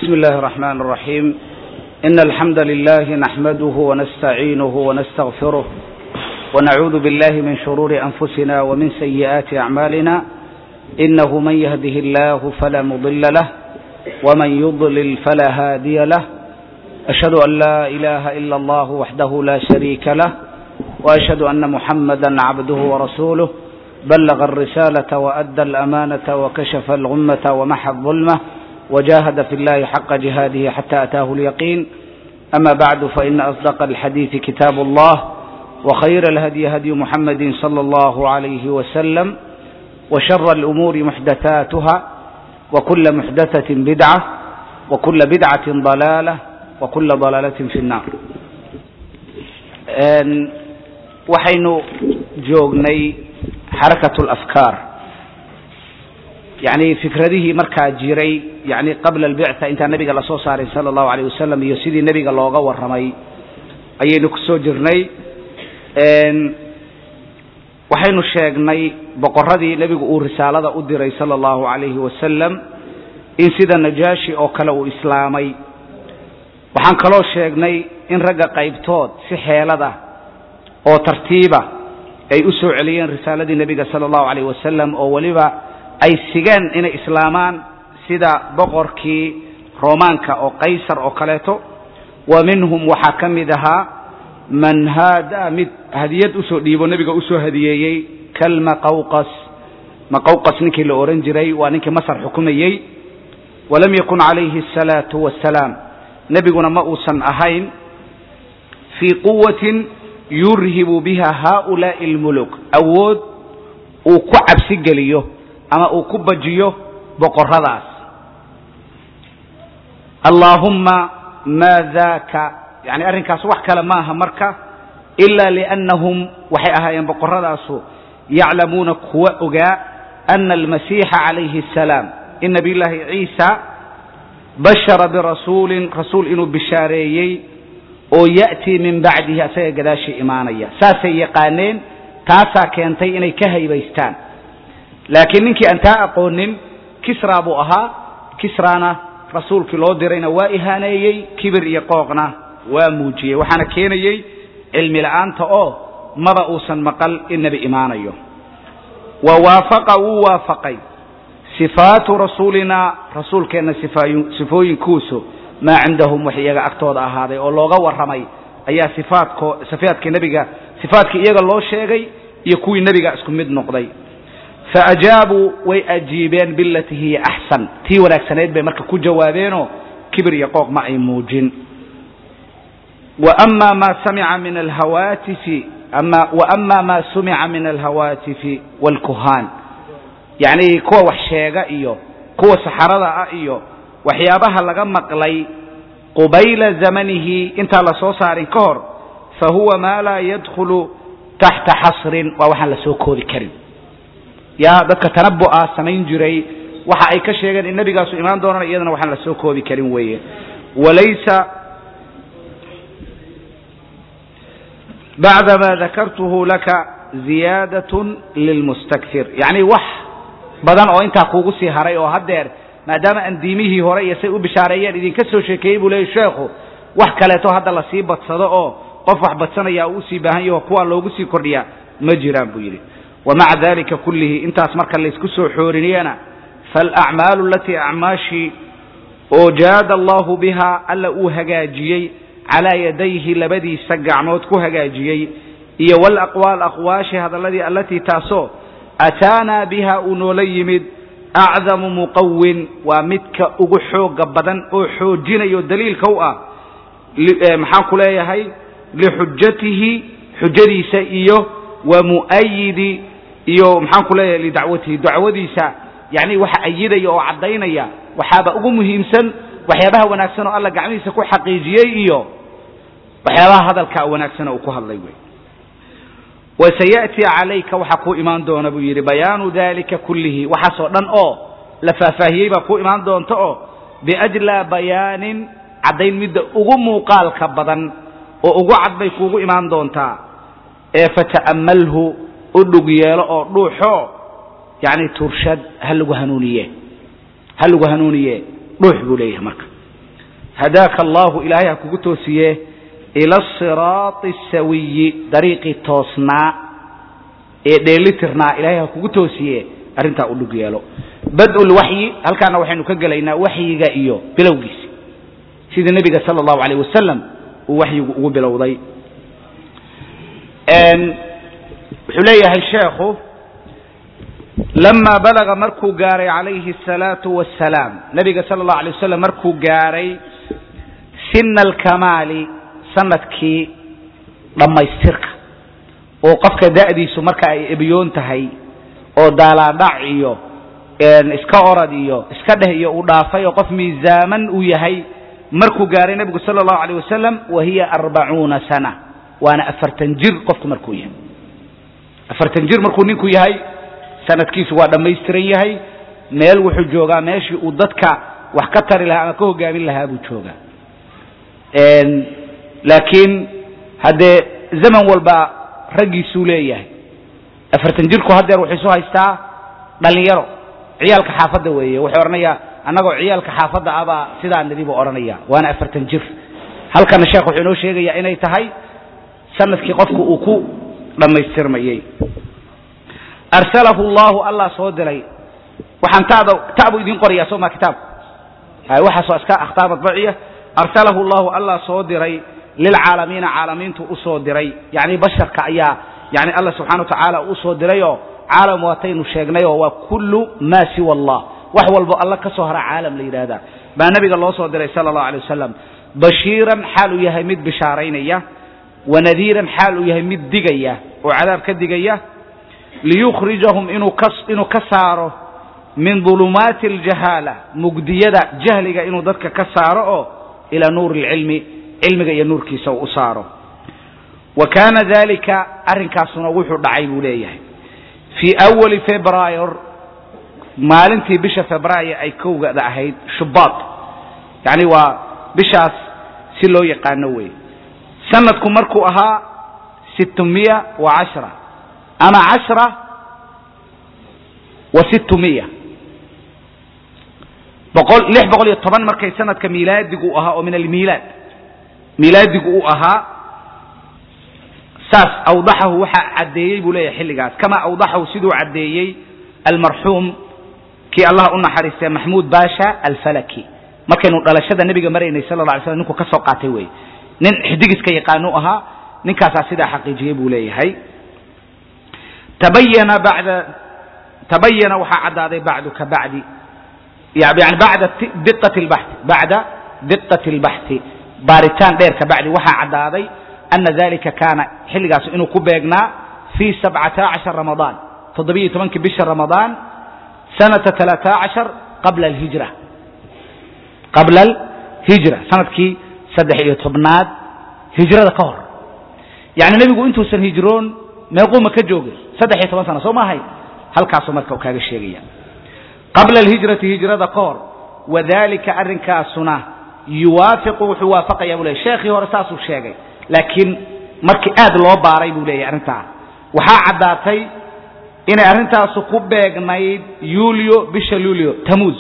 بسم الله الرحمن الرحيم إن الحمد لله نحمده ونستعينه ونستغفره ونعوذ بالله من شرور أنفسنا ومن سيئات أعمالنا إنه من يهده الله فلا مضل له ومن يضلل فلا هادي له أشهد أن لا إله إلا الله وحده لا شريك له وأشهد أن محمدا عبده ورسوله بلغ الرسالة وأدى الأمانة وكشف الغمة ومحى الظلمة وجاهد في الله حق جهاده حتى أتاه اليقين أما بعد فإن أصدق الحديث كتاب الله وخير الهدي هدي محمد صلى الله عليه وسلم وشر الأمور محدثاتها وكل محدثة بدعة وكل بدعة ضلالة وكل ضلالة في النار waxaynu joognay xarakat alafkaar yacni fikradihii markaa jiray yani qabla albictha intaa nebiga lasoo saaray sala allahu alayh wasalam iyo sidii nebiga looga warramay ayaynu ku soo jirnay waxaynu sheegnay boqoradii nebigu uu risaalada u diray sala allahu alayhi wasalam in sida najaashi oo kale uu islaamay waxaan kaloo sheegnay in ragga qaybtood si xeelada oo tartiiba ay u soo celiyeen risaaladii nebiga sala allahu alayh wasalam oo weliba ay sigeen inay islaamaan sida boqorkii roomaanka oo qaysar oo kaleeto wa minhum waxaa ka mid ahaa man haada mid hadiyad usoo dhiibo nebiga usoo hadiyeeyey kalmaqawqas maqawqas ninkii la ohan jiray waa ninkii masar xukumayey walam yakun calayhi asalaatu wassalaam nebiguna ma uusan ahayn fii quwatin yurhibu biha haulaai almuluk awood uu ku cabsi geliyo ama uu ku bajiyo boqorradaas allaahumma maa daaka yani arrinkaas wax kale maaha marka ila liannahum waxay ahaayeen boqorradaasu yaclamuuna kuwa ogaa ana almasiixa calayhi asalaam in nabiy llaahi ciisa bashara birasuulin rasuul inuu bishaareeyey oo ya'tii min bacdihi asaga gadaashii imaanaya saasay yaqaaneen taasaa keentay inay ka haybaystaan laakiin ninkii aan taa aqoonin kisra buu ahaa kisrana rasuulkii loo dirayna waa ihaaneeyey kibir iyo qooqna waa muujiyey waxaana keenayey cilmi la'aanta oo maba uusan maqal in nebi imaanayo wa waafaqa wuu waafaqay sifaatu rasuulinaa rasuulkeenna sifooyinkuusu maa cindahum wax iyaga agtooda ahaaday oo looga warramay ayaa sifaatko sifaadkii nebiga sifaatkii iyaga loo sheegay iyo kuwii nebiga isku mid noqday faajaabuu way ajiibeen bilatii hiya axsan tii wanaagsanayd bay marka ku jawaabeenoo kibir iyo qooq ma ay muujin وأما ما سمع من الهواتف أما وأما ما سمع من الهواتف والكهان يعني كوا وحشيغا إيو كوا سحردا إيو waxyaabaha laga maqlay qubayla zamanihi intaa la soo saarin ka hor fa huwa maa laa yadkhulu taxta xasrin waa waxaan la soo koodi karin yaa dadka tanabu'a samayn jiray waxa ay ka sheegeen in nebigaasu imaan doonana iyadana waxaan la soo koodi karin weeye walaysa bacda ma dakartuhu laka ziyaadatun lilmustakfir yacni wax badan oo intaa kuugu sii haray oo haddeer maadaama aan diimihii hore iyo say u bishaareeyeen idinka soo sheekeeyey buu leeyay sheekhu wax kaleeto hadda lasii badsado oo qof wax badsanaya uu usii baahan yaho kuwaa loogu sii kordhiyaa ma jiraan buu yidhi wa maca dalika kullihi intaas marka laysku soo xooriniyana faalacmaalu alatii acmaashii oo jaada allahu biha alla uu hagaajiyey calaa yadayhi labadiisa gacmood ku hagaajiyey iyo walaqwaal aqwaashi hadalladii allatii taasoo ataanaa biha uu noola yimid acdamu muqawin waa midka ugu xooga badan oo xoojinayo daliilka u ah maxaan ku leeyahay lixujatihi xujadiisa iyo wa mu'ayidi iyo maxaan ku leeyahay lidacwatihi dacwadiisa yani waxa ayidaya oo caddaynaya waxaaba ugu muhiimsan waxyaabaha wanaagsan oo alla gacmihiisa ku xaqiijiyey iyo waxyaabaha hadalka wanaagsan oo uu ku hadlay wey wasaya'ti calayka waxaa kuu imaan doona buu yidhi bayaanu dalika kullihi waxaasoo dhan oo la faahfaahiyey baa kuu imaan doonta oo biajlaa bayaanin caddayn midda ugu muuqaalka badan oo ugu cad bay kuugu imaan doontaa ee fata'ammalhu u dhug yeelo oo dhuuxo yacni turshad ha lagu hanuuniye ha lagu hanuuniye dhuux buu leeyahay marka hadaaka allahu ilaahay ha kugu toosiye ila asiraati asawiyi dariiqii toosnaa ee dheelitirnaa ilaahay ha kugu toosiye arrintaa u dhug yeelo bad-ulwaxyi halkaana waxaynu ka gelaynaa waxyiga iyo bilowgiisi sida nebiga sala allahu alayh wasalam uu waxyigu ugu bilowday wuxuu leeyahay sheekhu lama balaga markuu gaaray calayhi asalaatu wassalaam nabiga sala allahu alay wasalam markuu gaaray sina alkamaali sanadkii dhammaystirka oo qofka da'diisu marka ay ebyoon tahay oo daalaadhac iyo iska orad iyo iska dheh iyo uu dhaafay oo qof miisaaman uu yahay markuu gaaray nebigu sala allahu alayh wasalam wa hiya arbacuuna sana waana afartan jir qofku markuu yahay afartan jir markuu ninku yahay sanadkiisu waa dhammaystiran yahay meel wuxuu joogaa meeshii uu dadka wax ka tari lahaa ama ka hogaamin lahaa buu joogaa laakiin haddee zaman walba raggiisuu leeyahay afartan jirku haddeer wuxuu isu haystaa dhalinyaro ciyaalka xaafadda weeye wuxuu odhanayaa annagoo ciyaalka xaafadda abaa sidaa nidi buu odhanaya waana afartan jir halkana sheekh wuxuu inoo sheegayaa inay tahay sanadkii qofku uu ku dhammaystirmayey arsalahu llahu allah soo diray waxaan tada tabu idiin qorayaa soo maa kitaabku waxaasoo iska akhtaar madbaciya arsalahu llahu allah soo diray lilcaalamiina caalamiintu usoo diray yani basharka ayaa yani alla subxana wa tacaala usoo dirayoo caalam waataynu sheegnayoo waa kullu maa siwa allah wax walbo alla ka soo hara caalam la yidhaahdaa baa nabiga loo soo diray sala allahu alay wasalam bashiiran xaal uu yahay mid bishaaraynaya wanadiiran xaal uu yahay mid digaya oo cadaab ka digaya liyukhrijahum inuu ka saaro min dulumaati aljahaala mugdiyada jahliga inuu dadka ka saaro oo ilaa nuuri lcilmi cilmiga iyo nuurkiisa uu u saaro wa kaana dalika arrinkaasuna wuxuu dhacay buu leeyahay fii awali februayr maalintii bisha februaayo ay kowgada ahayd shubaad yani waa bishaas si loo yaqaano wey sanadku markuu ahaa sitmiya wa cashra ama cashra wa sitmiya boqol lix boqol iyo toban markay sanadka miilaadigu u ahaa oo min almiilaad miilaadigu uu ahaa saas awdaxahu waxaa caddeeyey buu leeyahay xilligaas kama awdaxahu siduu caddeeyey almarxuum kii allah u naxariistay maxmuud baasha alfalaki markaynu dhalashada nebiga maraynay sala la alay slam ninku ka soo qaatay wey nin xidigiska yaqaanu ahaa ninkaasaa sidaa xaqiijiyey buu leeyahay tabayana bada tabayana waxaa caddaaday bacdu ka bacdi yani bacda diqati lbaxi bacda diqati lbaxthi baaritaan dheer ka bacdi waxaa caddaaday ana dalika kaana xilligaas inuu ku beegnaa fii sabcata cashar ramadaan toddobiyo tobankii bisha ramadaan sanata talaata cashar qabla alhijra qabla alhijra sanadkii saddex iyo tobnaad hijrada ka hor yani nebigu intuusan hijroon meequuma ka joogay saddex iyo toban sana soo maahay halkaasuu marka kaaga sheegaya qabla alhijrati hijrada ka hor wadalika arrinkaasuna yuwaafiqu wuxuu waafaqaya buu leeyay sheekhii hore saasuu sheegay laakiin markii aad loo baaray buu leeyahy arrintaa waxaa caddaatay inay arrintaasu ku beegnayd yuulyo bisha luulyo tamuuz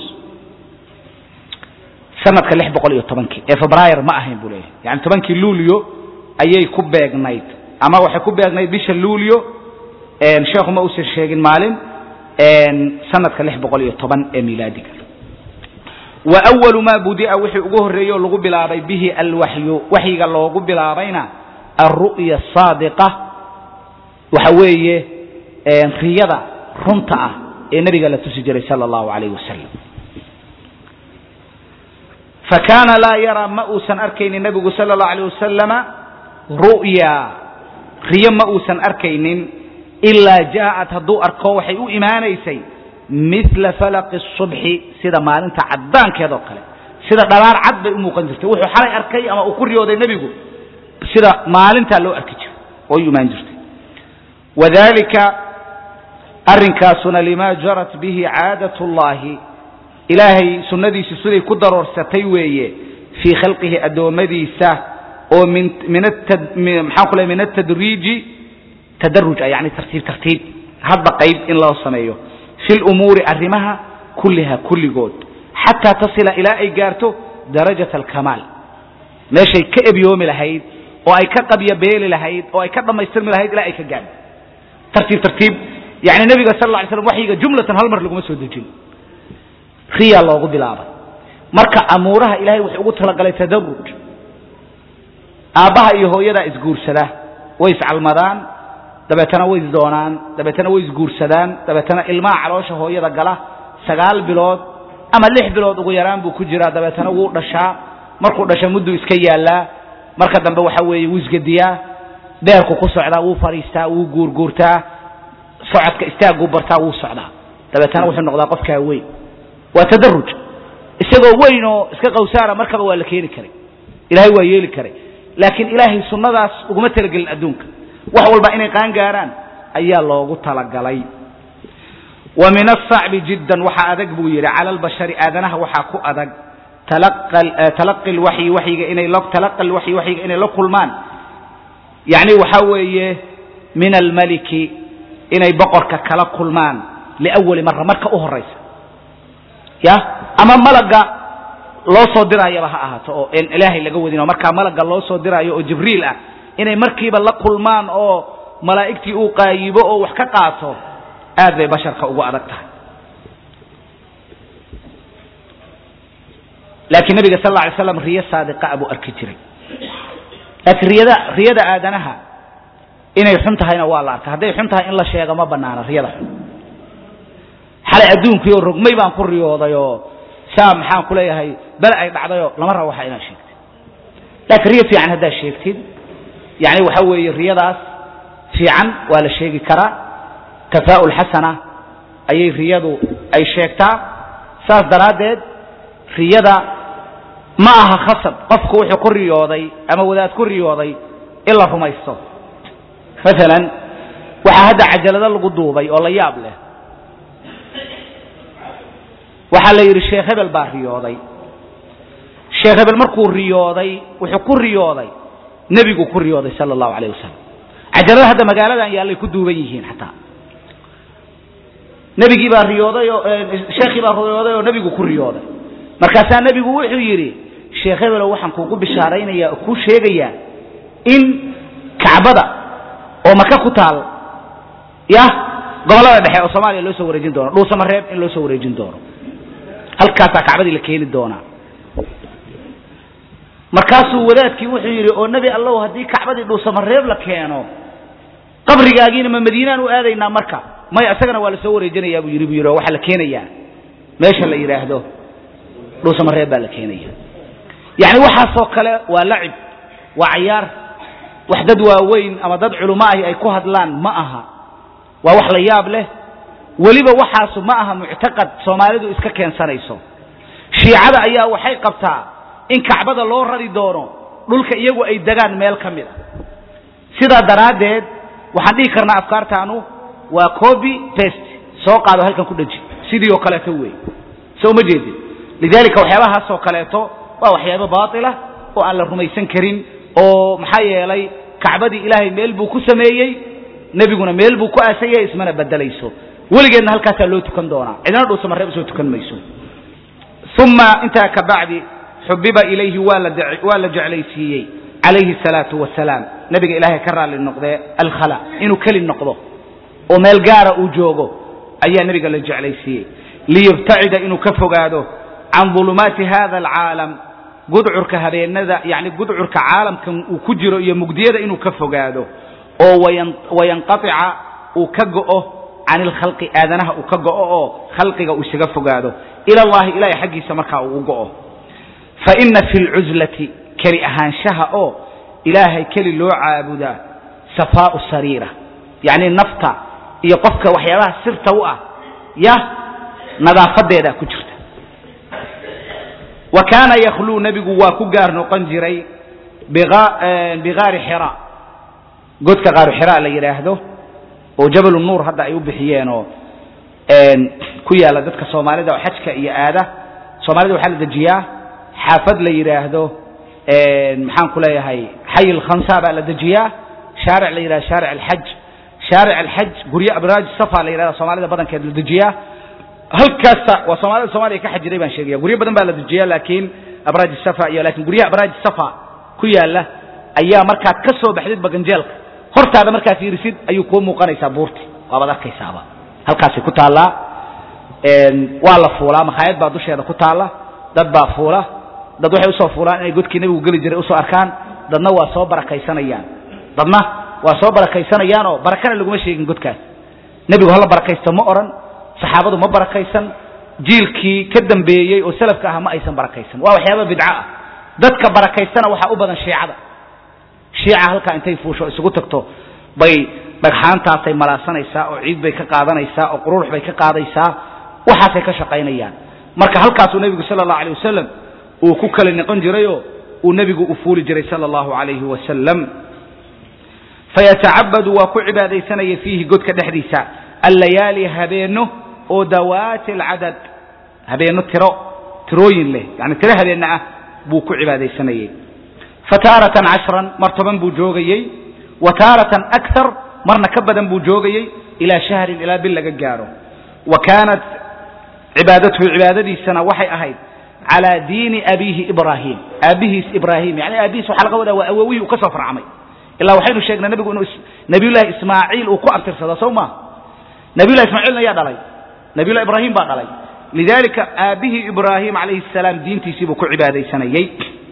sanadka lix boqol iyo tobankii ee febraayr ma ahayn buu leeyahay yani tobankii luulyo ayay ku beegnayd ama waxay ku beegnayd bisha luulyo sheekhu ma uusan sheegin maalin sanadka lix boqol iyo toban ee milaadiga wa awalu maa budia wixii ugu horreeyey oo lagu bilaabay bihi alwaxyu waxyiga loogu bilaabayna alru'ya asaadiqa waxa weeye riyada runta ah ee nabiga la tusi jiray sala allahu alayh wasalam fa kaana laa yaraa ma uusan arkaynin nabigu sala allahu alayh wasalama ru'ya riyo ma uusan arkaynin ilaa jaaءat hadduu arko waxay u imaanaysay mila falaqi الصubxi sida maalinta caddaankeedoo kale sida dhalaar cad bay u muuqan jirtay wuxuu xalay arkay ama uu ku riyooday nebigu sida maalintaa loo arki jiro oo u imaan jirtay wadalika arrinkaasuna lima jarat bihi caadaة اllahi ilaahay sunnadiisu siday ku daroorsatay weeye fii khalqihi addoommadiisa oo min maxaan ku ley min atadriiji tadaruj ah yani tartiib tartiib hadba qayb in loo sameeyo fi lumuuri arrimaha kulliha kulligood xataa tasila ilaa ay gaarto darajat alkamaal meeshay ka ebyoomi lahayd oo ay ka qabya beeli lahayd oo ay ka dhammaystirmi lahayd ilaa ay ka gaadho tartiib tartiib yani nebiga sal alla alay slam waxyiga jumlatan hal mar laguma soo dejin riyaa loogu bilaabay marka amuuraha ilahay wuxuu ugu talagalay tadaruj aabbaha iyo hooyadaa isguursada way iscalmadaan dabeetana way isdoonaan dabeetana way isguursadaan dabeetana ilmaha caloosha hooyada gala sagaal bilood ama lix bilood ugu yaraan buu ku jiraa dabeetana wuu dhashaa markuu dhasha mudduu iska yaallaa marka dambe waxa weeye wuu isgediyaa dheerku ku socdaa wuu fadhiistaa wuu guurguurtaa socodka istaaguu bartaa wuu socdaa dabeetana wuxuu noqdaa qofkaa weyn waa tadaruj isagoo weyn oo iska qawsaara markaba waa la keeni karay ilahay waa yeeli karay laakiin ilaahay sunnadaas uguma talagelin adduunka wax walba inay qaan gaaraan ayaa loogu talagalay wa min asacbi jiddan waxaa adag buu yidhi cala albashari aadanaha waxaa ku adag talaqi lwaxyi waxyiga inay talaqa lwaxyi waxyiga inay la kulmaan yacni waxaa weeye min almaliki inay boqorka kala kulmaan liawali mara marka u horaysa ya ama malaga loo soo diraayaba ha ahaato oo en ilaahay laga wadin oo markaa malaga loo soo diraayo oo jibriil ah inay markiiba la kulmaan oo malaa'igtii uu qaayibo oo wax ka qaato aad bay basharka ugu adag tahay laakiin nabiga sal alla alay slam riyo saadiqa buu arki jiray laakiin riyada riyada aadanaha inay xun tahayna waa la arkay hadday xun tahay in la sheego ma banaana riyada xun xalay adduunkii oo rogmay baan ku riyooday oo saa maxaan ku leeyahay bale ay dhacdayoo lama rabo waxa inaad sheegtid laakiin riyo fiican haddaad sheegtid yani waxa weeye riyadaas fiican waa la sheegi karaa tafaa'ul xasana ayay riyadu ay sheegtaa saas daraaddeed riyada ma aha khasab qofku wuxuu ku riyooday ama wadaad ku riyooday in la rumaysto maalan waxaa hadda cajalado lagu duubay oo la yaab leh waxaa la yidhi sheekh hebel baa riyooday sheekh hebel markuu riyooday wuxuu ku riyooday nebigu ku riyooday sala allahu alayh wasalam cajalada hadda magaaladan yaallay ku duuban yihiin xataa nebigii baa riyooday oo sheekhii baa riyooday oo nebigu ku riyooday markaasaa nebigu wuxuu yidhi sheekh hebelow waxaan kuugu bishaaraynaya oo kuu sheegayaa in kacbada oo maka ku taal ya gobollada dhexe oo soomaaliya loo soo wareejin doono dhuusamareeb in loo soo wareejin doono halkaasaa kacbadii la keeni doonaa markaasuu wadaadkii wuxuu yidhi oo nebi allow haddii kacbadii dhuusamareeb la keeno qabrigaagiina ma madiinaan u aadaynaa marka maya isagana waa la soo wareejinayaa buu yidhi buu yidhi oo waxaa la keenayaa meesha la yidhaahdo dhuusamareeb baa la keenaya yacni waxaasoo kale waa lacib waa cayaar wax dad waaweyn ama dad culummo ahi ay ku hadlaan ma aha waa wax la yaab leh weliba waxaasu ma aha muctaqad soomaalidu iska keensanayso shiicada ayaa waxay qabtaa in kacbada loo rari doono dhulka iyagu ay degaan meel ka mid a sidaa daraaddeed waxaan dhihi karnaa afkaartaanu waa copy paste soo qaado halkan ku dheji sidii oo kaleeto wey soo ma jeedin lidalika waxyaabahaasoo kaleeto waa waxyaabo baatila oo aan la rumaysan karin oo maxaa yeelay kacbadii ilaahay meel buu ku sameeyey nebiguna meel buu ku aasayay ismana bedelayso weligeedna halkaasaa loo tukan doonaa cidna dhuusamareeb soo tukan mayso uma intaa ka bacdi xubiba ilayhi waa la jeclaysiiyey calayhi salaau wasalaam nabiga ilaahay ka raalli noqdee alkhala inuu keli noqdo oo meel gaara uu joogo ayaa nebiga la jeclaysiiyey liyubtacida inuu ka fogaado can ulumaati hada alcaalam gudcurka habeenada yani gudcurka caalamkan uu ku jiro iyo mugdiyada inuu ka fogaado oo wayanqaica uu ka go'o can ilkhalqi aadanaha uu ka go'o oo khalqiga uu isaga fogaado ila allahi ilahay xaggiisa markaa uu u go'o fa ina fi lcuzlati keli ahaanshaha oo ilaahay keli loo caabudaa safaau sariira yacni nafta iyo qofka waxyaabaha sirta u ah ya nadaafadeedaa ku jirta wa kaana yakhluu nebigu waa ku gaar noqon jiray bigaari xira godka qaaru xira la yidhaahdo oo jabal nuur hadda ay u bixiyeen oo ku yaala dadka soomaalida oo xajka iyo aada soomaalida waxaa la dejiyaa xaafad la yidhaahdo maxaan ku leeyahay xay lkhansa baa la dejiyaa shaaric la yidhahdo shaaric alxaj shaaric alxaj guryo abraaj safa la yidhahda soomaalida badankeed la dejiyaa halkaasa waa soomaalida soomaliya ka xajiray baan sheegaya guryo badan baa la dejiyaa laakiin abraaj safa iyo laakiin guryaha abraaj safa ku yaala ayaa markaad ka soo baxdid baganjeelka hortaada markaad fiirisid ayuu kuu muuqanaysaa buurti waabaad arkaysaaba halkaasay ku taallaa waa la fuulaa makhaayad baa dusheeda ku taalla dad baa fuula dad waxay usoo fuulaan inay godkii nebigu geli jiray usoo arkaan dadna waa soo barakaysanayaan dadna waa soo barakaysanayaan oo barakana laguma sheegin godkaas nebigu hala barakaysto ma odhan saxaabadu ma barakaysan jiilkii ka dambeeyey oo salafka ah ma aysan barakaysan waa waxyaaba bidco ah dadka barakaystana waxaa u badan shiicada shiica halkaa intay fuusho isugu tagto bay dhagxaantaasay malaasanaysaa oo ciid bay ka qaadanaysaa oo qururux bay ka qaadaysaa waxaasay ka shaqaynayaan marka halkaasuu nebigu sala allahu alay wasalam uu ku kala noqon jirayoo uu nebigu u fuuli jiray sala allahu alayhi wasalam fayatacabadu waa ku cibaadaysanaya fiihi godka dhexdiisa allayaali habeenno oo dawaati alcadad habeenno tiro tirooyin leh yani tiro habeenna ah buu ku cibaadaysanayey fataaratan cashran mar toban buu joogayey wa taaratan akar marna ka badan buu joogayey ilaa shahrin ilaa bil laga gaaro wa kaanat cibaadatuhu cibaadadiisana waxay ahayd calaa diini abiihi ibraahim aabbihiis ibraahim yani aabbihiis waxaa laga wadaa waa awowihii uu ka soo farcamay ilaa waxaynu sheegnay nabigu inuu nabiyullahi ismaaciil uu ku abtirsado sow ma nabiyullahi ismaaciilna yaa dhalay nabiyullahi ibraahim baa dhalay lidalika aabbihii ibraahim calayhi salaam diintiisii buu ku cibaadaysanayey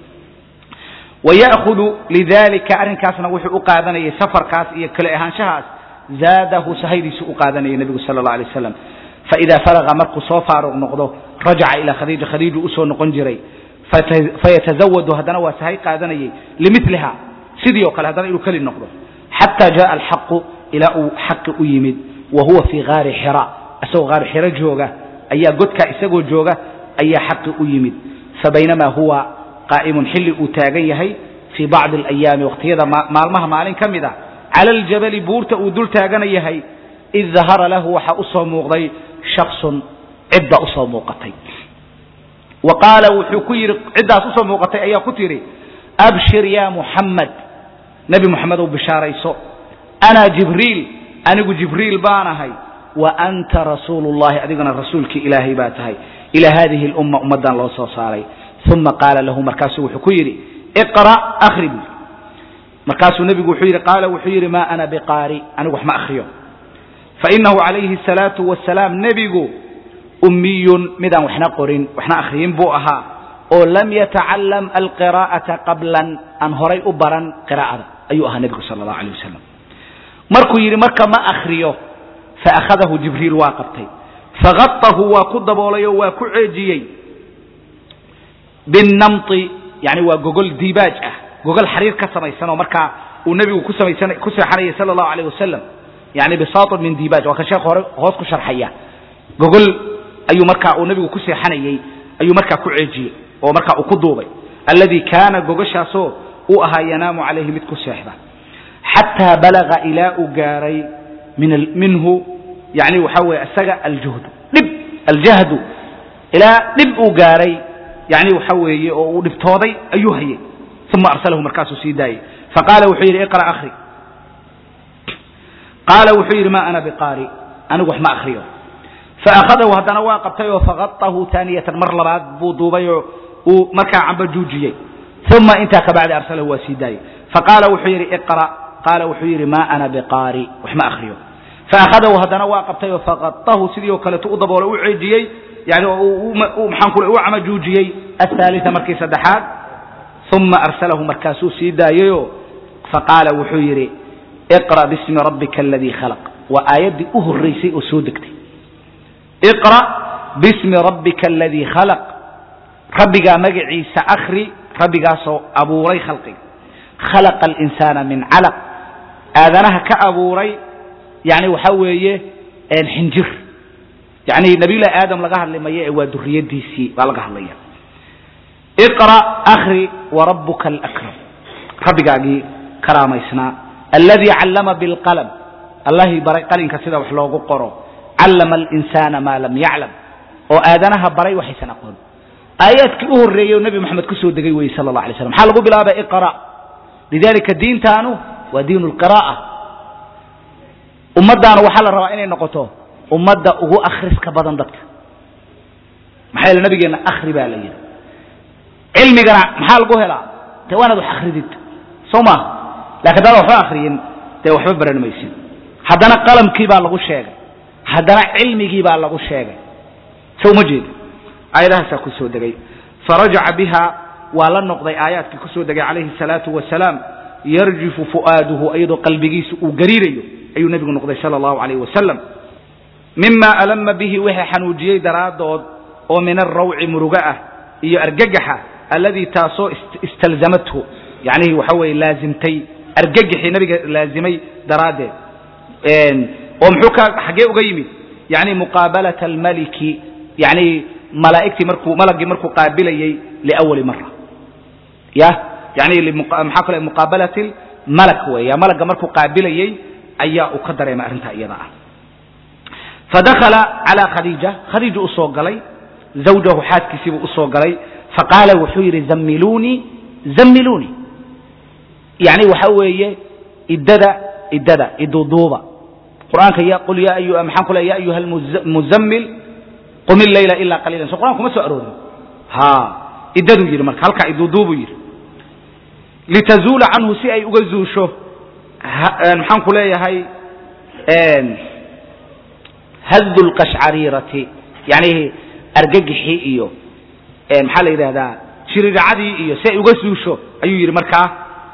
waya'hudu lidalika arrinkaasna wuxuu u qaadanayay safarkaas iyo kale ahaanshahaas zaadahu sahaydiisu u qaadanayay nebigu sala allah alay wasalam faida faraga markuu soo faaruq noqdo rajaca ilaa khadiija khadiiju usoo noqon jiray fayatazawadu haddana waa sahay qaadanayay limiliha sidii oo kale haddana inuu keli noqdo xata jaءa alxaqu ilaa uu xaqi u yimid wa huwa fii gaari xira isagoo gaari xiro jooga ayaa godkaa isagoo jooga ayaa xaqi u yimid fabaynamaa huwa qaa'imun xilli uu taagan yahay fii bacdi alayaami wakhtiyada maalmaha maalin ka mid a cala aljabali buurta uu dul taagana yahay id dahara lahu waxaa usoo muuqday shaksun cidda usoo muuqatay wa qaala wuxuu ku yidhi ciddaas usoo muuqatay ayaa ku tidhi abshir ya muxamed nebi moxamedow bishaarayso ana jibriil anigu jibriil baanahay wa anta rasuulu llahi adigana rasuulkii ilaahay baa tahay ilaa hadihi lumma ummaddan loo soo saaray uma qaala lahu markaasuu wuxuu ku yidhi iqra akhri buu markaasuu nebigu wuxuu yidhi qaala wuxuu yidhi ma ana biqaari anigu wax ma akhriyo fainahu calayhi asalaatu wasalaam nebigu ummiyun midaan waxna qorin waxna akhriyin buu ahaa oo lam yatacalam alqiraa'ata qablan aan horay u baran qiraa'ada ayuu ahaa nebigu sala allahu alayh wasalam markuu yidhi marka ma akhriyo faakhadahu jibriil waa qabtay fagatahu waa ku daboolay oo waa ku ceejiyey binnamti yani waa gogol diibaaj ah gogol xariir ka samaysan oo markaa uu nebigu ku samaysan ku seexanayay sala allahu alayh wasalam yani bisaatun min diibaaj waa ka sheekh hore hoos ku sharxaya gogol ayuu markaa uu nebigu ku seexanayey ayuu markaa ku ceejiyey oo markaa uu ku duubay alladii kaana gogoshaasoo uu ahaa yanaamu calayhi mid ku seexda xataa balaga ilaa uu gaaray minhu yani waxaa weeye isaga aljuhdu dhib aljahdu ilaa dhib uu gaaray yani waxa weeye oo uu dhibtooday ayuu hayay uma arsalahu markaasuu sii daayey faqaala wuxuu yidhi iqra akhri qaala wuxuu yidhi ma ana biqaari anigu wax ma akhriyo faakhadahu haddana waa qabtay oo fagatahu taaniyatan mar labaad buu duubay oo uu markaa cambajuujiyey uma intaa kabacdi arsalahu waa sii daayey faqaala wuxuu yidhi iqra qaala wuxuu yidhi ma ana biqaari wax ma akhriyo faakhadahu haddana waa qabtay oo fagatahu sidii oo kaleeto u daboolo u ceejiyey yani maxaan ku u camajuujiyey athaalita markii saddexaad uma arsalahu markaasuu sii daayeyoo faqaala wuxuu yidhi iqra bismi rabbika aladii khalaq waa aayaddii u horraysay oo soo degtay iqra bismi rabbika aladii khalaq rabbigaa magaciisa akhri rabbigaasoo abuuray khalqiga khalaqa alinsaana min calaq aadanaha ka abuuray yani waxaa weeye xinjir yani nabiyullahi aadam laga hadli mayo ee waa duriyadiisii baa laga hadlaya iqra akhri warabuka alakram rabbigaagii karaamaysnaa alladii callama bilqalam allahii baray qalinka sida wax loogu qoro callama alinsaana maa lam yaclam oo aadanaha baray waxaysan aqoon aayaadkii u horreeyey oo nebi moxamed ku soo degay weye sala allah alay slam maxaa lagu bilaabay iqra lidalika diintaanu waa diin lqira'a ummaddaana waxaa la rabaa inay noqoto ummadda ugu akhriska badan dadka maxaa yeele nabigeenna akhri baa la yidhi cilmigana maxaa lagu helaa dee waa inaad wax akridid soo maaha lakin haddaad waxba akriyin dee waxba baran maysid haddana qalamkii baa lagu sheegay haddana cilmigii baa lagu sheegay so uma jeeda aayadahaasaa ku soo degay farajaca biha waa la noqday aayaadkii ku soo degay calayhi الsalaatu wasalaam yarjifu fu'aaduhu iyadoo qalbigiisa uu gariirayo ayuu nebigu noqday sala allahu alayh wasalam mima alama bihi wixii xanuujiyey daraaddood oo min alrawci muruga ah iyo argagaxa alladii taasoo istalzamathu yacnihi waxa weeye laazimtay argagaxii nabiga laazimay daraaddeed oo muxuu ka xaggee uga yimid yani muqaabalata almaliki yani malaa'igtii markuu malagii markuu qaabilayey liawali mara ya yani maxaa kale muqaabalati malak weeya malagga markuu qaabilayey ayaa uu ka dareemay arrintaa iyada ah fadakala calى khadiija khadiija u soo galay zawjahu xaaskiisiibuu usoo galay faqaala wuxuu yidhi zammiluunii zammiluunii yani waxa weeye iddada iddada iduduuba qur'aanka ya qul ya ayu maxaan ku le ya ayuha almuzammil qum illayla ilaa qaliilan so qur'an kuma soo aroorin ha iddaduu yidhi marka halkaa iduduubuu yidhi litazuula canhu si ay uga zuusho maxaan ku leeyahay hadu lqashcariirati yani argagixii iyo maxaa la yidhahdaa shiriracadii iyo si ay uga suusho ayuu yidhi markaa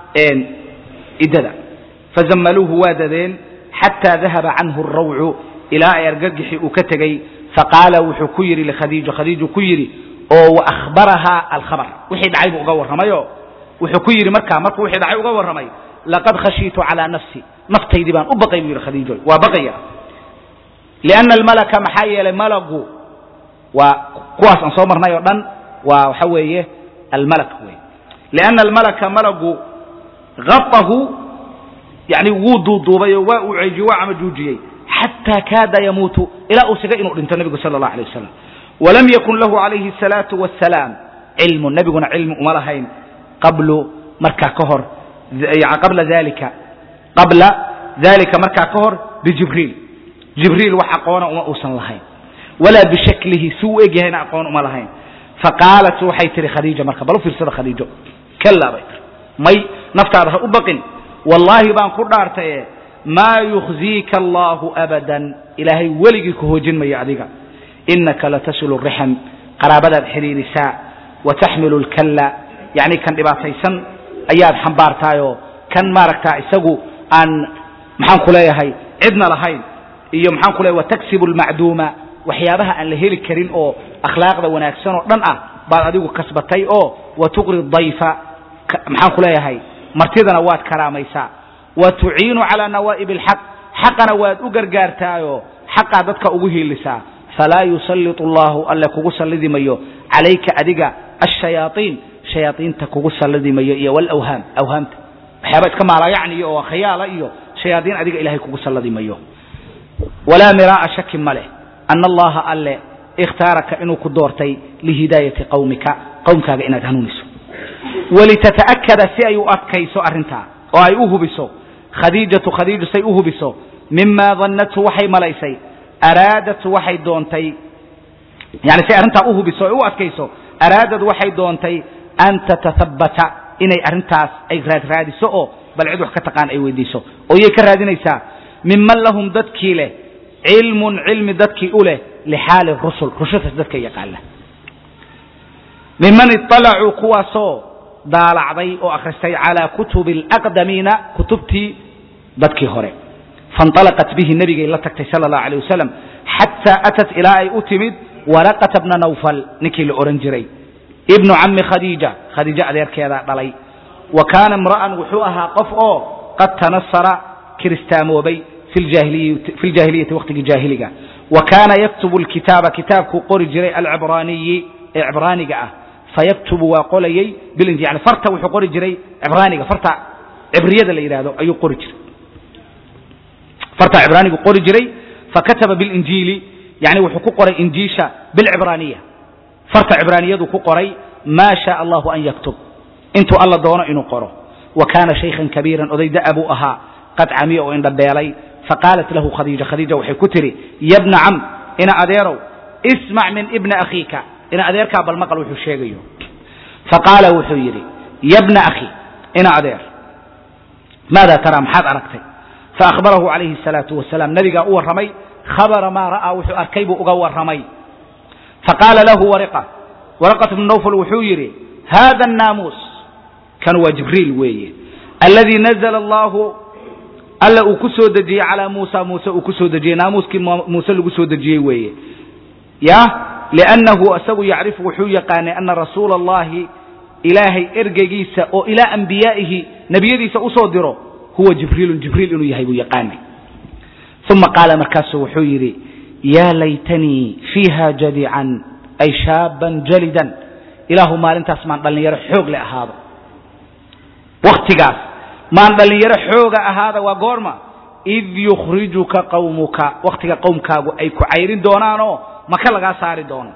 iddada fazammaluuhu waa dadeen xataa dahaba canhu arawcu ilaa ay argagixii uu ka tegey faqaala wuxuu ku yidhi likhadiija khadiiju ku yidhi oo waahbarahaa alkhabar wixii dhacay buu uga warramayo wuxuu ku yidhi markaa markuu wixii dhacay uga warramay laqad khashiitu calaa nafsi naftaydii baan u baqay buu yidhi khadiijo waa baqaya lianna almalaka maxaa yeelay malagu waa kuwaas aan soo marnay oo dhan waa waxa weeye almalak wey lianna almalaka malagu gaahu yani wuu duuduubay oo waa uu ceejiyey waa camajuujiyey xataa kaada yamuutu ilaa uu sigay inuu dhinto nebigu sala allah alay wasalam walam yakun lahu calayhi asalaatu wassalaam cilmun nebiguna cilmi uma lahayn qablu markaa ka hor qabla dalika qabla dalika markaa ka hor bijibriil jibriil wax aqoona uma uusan lahayn walaa bishaklihi si u egyahayna aqoon uma lahayn faqaalat waxay tihi khadiija marka bal u fiirsada khadiijo kallaa bay tiri may naftaada ha u baqin wallaahi baan ku dhaartaye maa yukhziika allaahu abadan ilaahay weligii ku hoojin maya adiga inaka latasilu rixam qaraabadaad xidhiirisaa wa taxmilu lkalla yacni kan dhibaataysan ayaad xambaartaayoo kan maaragtaa isagu aan maxaan ku leeyahay cidna lahayn iyo maxaan ku leeyahay wataksibu almacduuma waxyaabaha aan la heli karin oo akhlaaqda wanaagsan oo dhan ah baad adigu kasbatay oo wa tuqri dayfa maxaan ku leeyahay martidana waad karaamaysaa wa tuciinu calaa nawaa'ib alxaq xaqana waad u gargaartaayoo xaqaa dadka ugu hiilisaa falaa yusallitu allahu alle kugu sallidi mayo calayka adiga ashayaaiin shayaaiinta kugu sallidi mayo iyo walawhaam awhaamta waxyaaba iska maalayacniyo oo khayaala iyo shayaaiin adiga ilahay kugu sallidi mayo walaa miraa'a shaki ma leh ana allaha alle ikhtaaraka inuu ku doortay lihidaayati qawmika qowmkaaga inaad hanuuniso walitata'akada si ay u adkayso arrintaa oo ay u hubiso khadiijatu khadiiju say u hubiso mima dannathu waxay malaysay araadatu waxay doontay yani say arrintaa u hubiso ay u adkayso araadad waxay doontay an tatahabbata inay arrintaas ay raadraadiso oo bal cid wax ka taqaan ay weydiiso oo yay ka raadinaysaa miman lahum dadkii leh cilmun cilmi dadkii u leh lixaali rusul rusushaas dadka yaqaana miman iطalacuu kuwaasoo daalacday oo akhristay calaa kutubi alaqdamiina kutubtii dadkii hore faاnطalaqat bihi nebigay la tagtay sala اllahu alيه wasalam xataa atat ilaa ay u timid waraqata bna nawfal ninkii la ohan jiray ibnu cami khadiija khadiijo adeerkeeda dhalay wa kaana imra'an wuxuu ahaa qof oo qad tanasara kiristaamoobay fi ljaahiliyati waqtigii jaahiliga wa kaana yaktubu lkitaaba kitaabkuu qori jiray alcibraaniyi ee cibraaniga ah fayaktubu waa qolayey bilinji yani farta wuxuu qori jiray cibraaniga farta cibriyada la yidhahdo ayuu qori jiray farta cibraanigu qori jiray fakataba bilinjiili yani wuxuu ku qoray injiisha bilcibraaniya farta cibraaniyadu ku qoray maa shaa allahu an yaktub intuu alla doono inuu qoro wa kaana shaykhan kabiiran oday da'a buu ahaa qad camiya oo indhabeelay faqaalat lahu khadiija khadiija waxay ku tidhi ya bna cam ina adeerow ismac min ibni akhiika ina adeerkaa bal maqal wuxuu sheegayo faqaala wuxuu yidhi yabna akhi ina adeer maada taraa maxaad aragtay faahbarahu calayhi الsalaatu wasalaam nabigaa u warramay khabara maa ra'aa wuxuu arkay buu uga warramay faqaala lahu wariqa waraqat bnu nawfal wuxuu yidhi hada الnaamuus kan waa jibriil weeye alladii nazla allahu alla uu ku soo dejiyey calaa muusa muuse uu ku soo dejiyey naamuuskii muuse lagu soo dejiyey weeye ya liannahu isagu yacrifu wuxuu yaqaanay ana rasuula allahi ilaahay ergeygiisa oo ilaa ambiyaa'ihi nebiyadiisa usoo diro huwa jibriilun jibriil inuu yahay buu yaqaanay uma qaala markaasuu wuxuu yidhi yaa laytanii fiiha jadican ay shaaban jalidan ilaahu maalintaas maan dhallinyaro xoog le ahaado waktigaas maan dhallinyaro xooga ahaada waa goorma id yukhrijuka qawmuka waktiga qowmkaagu ay ku cayrin doonaanoo maka lagaa saari doono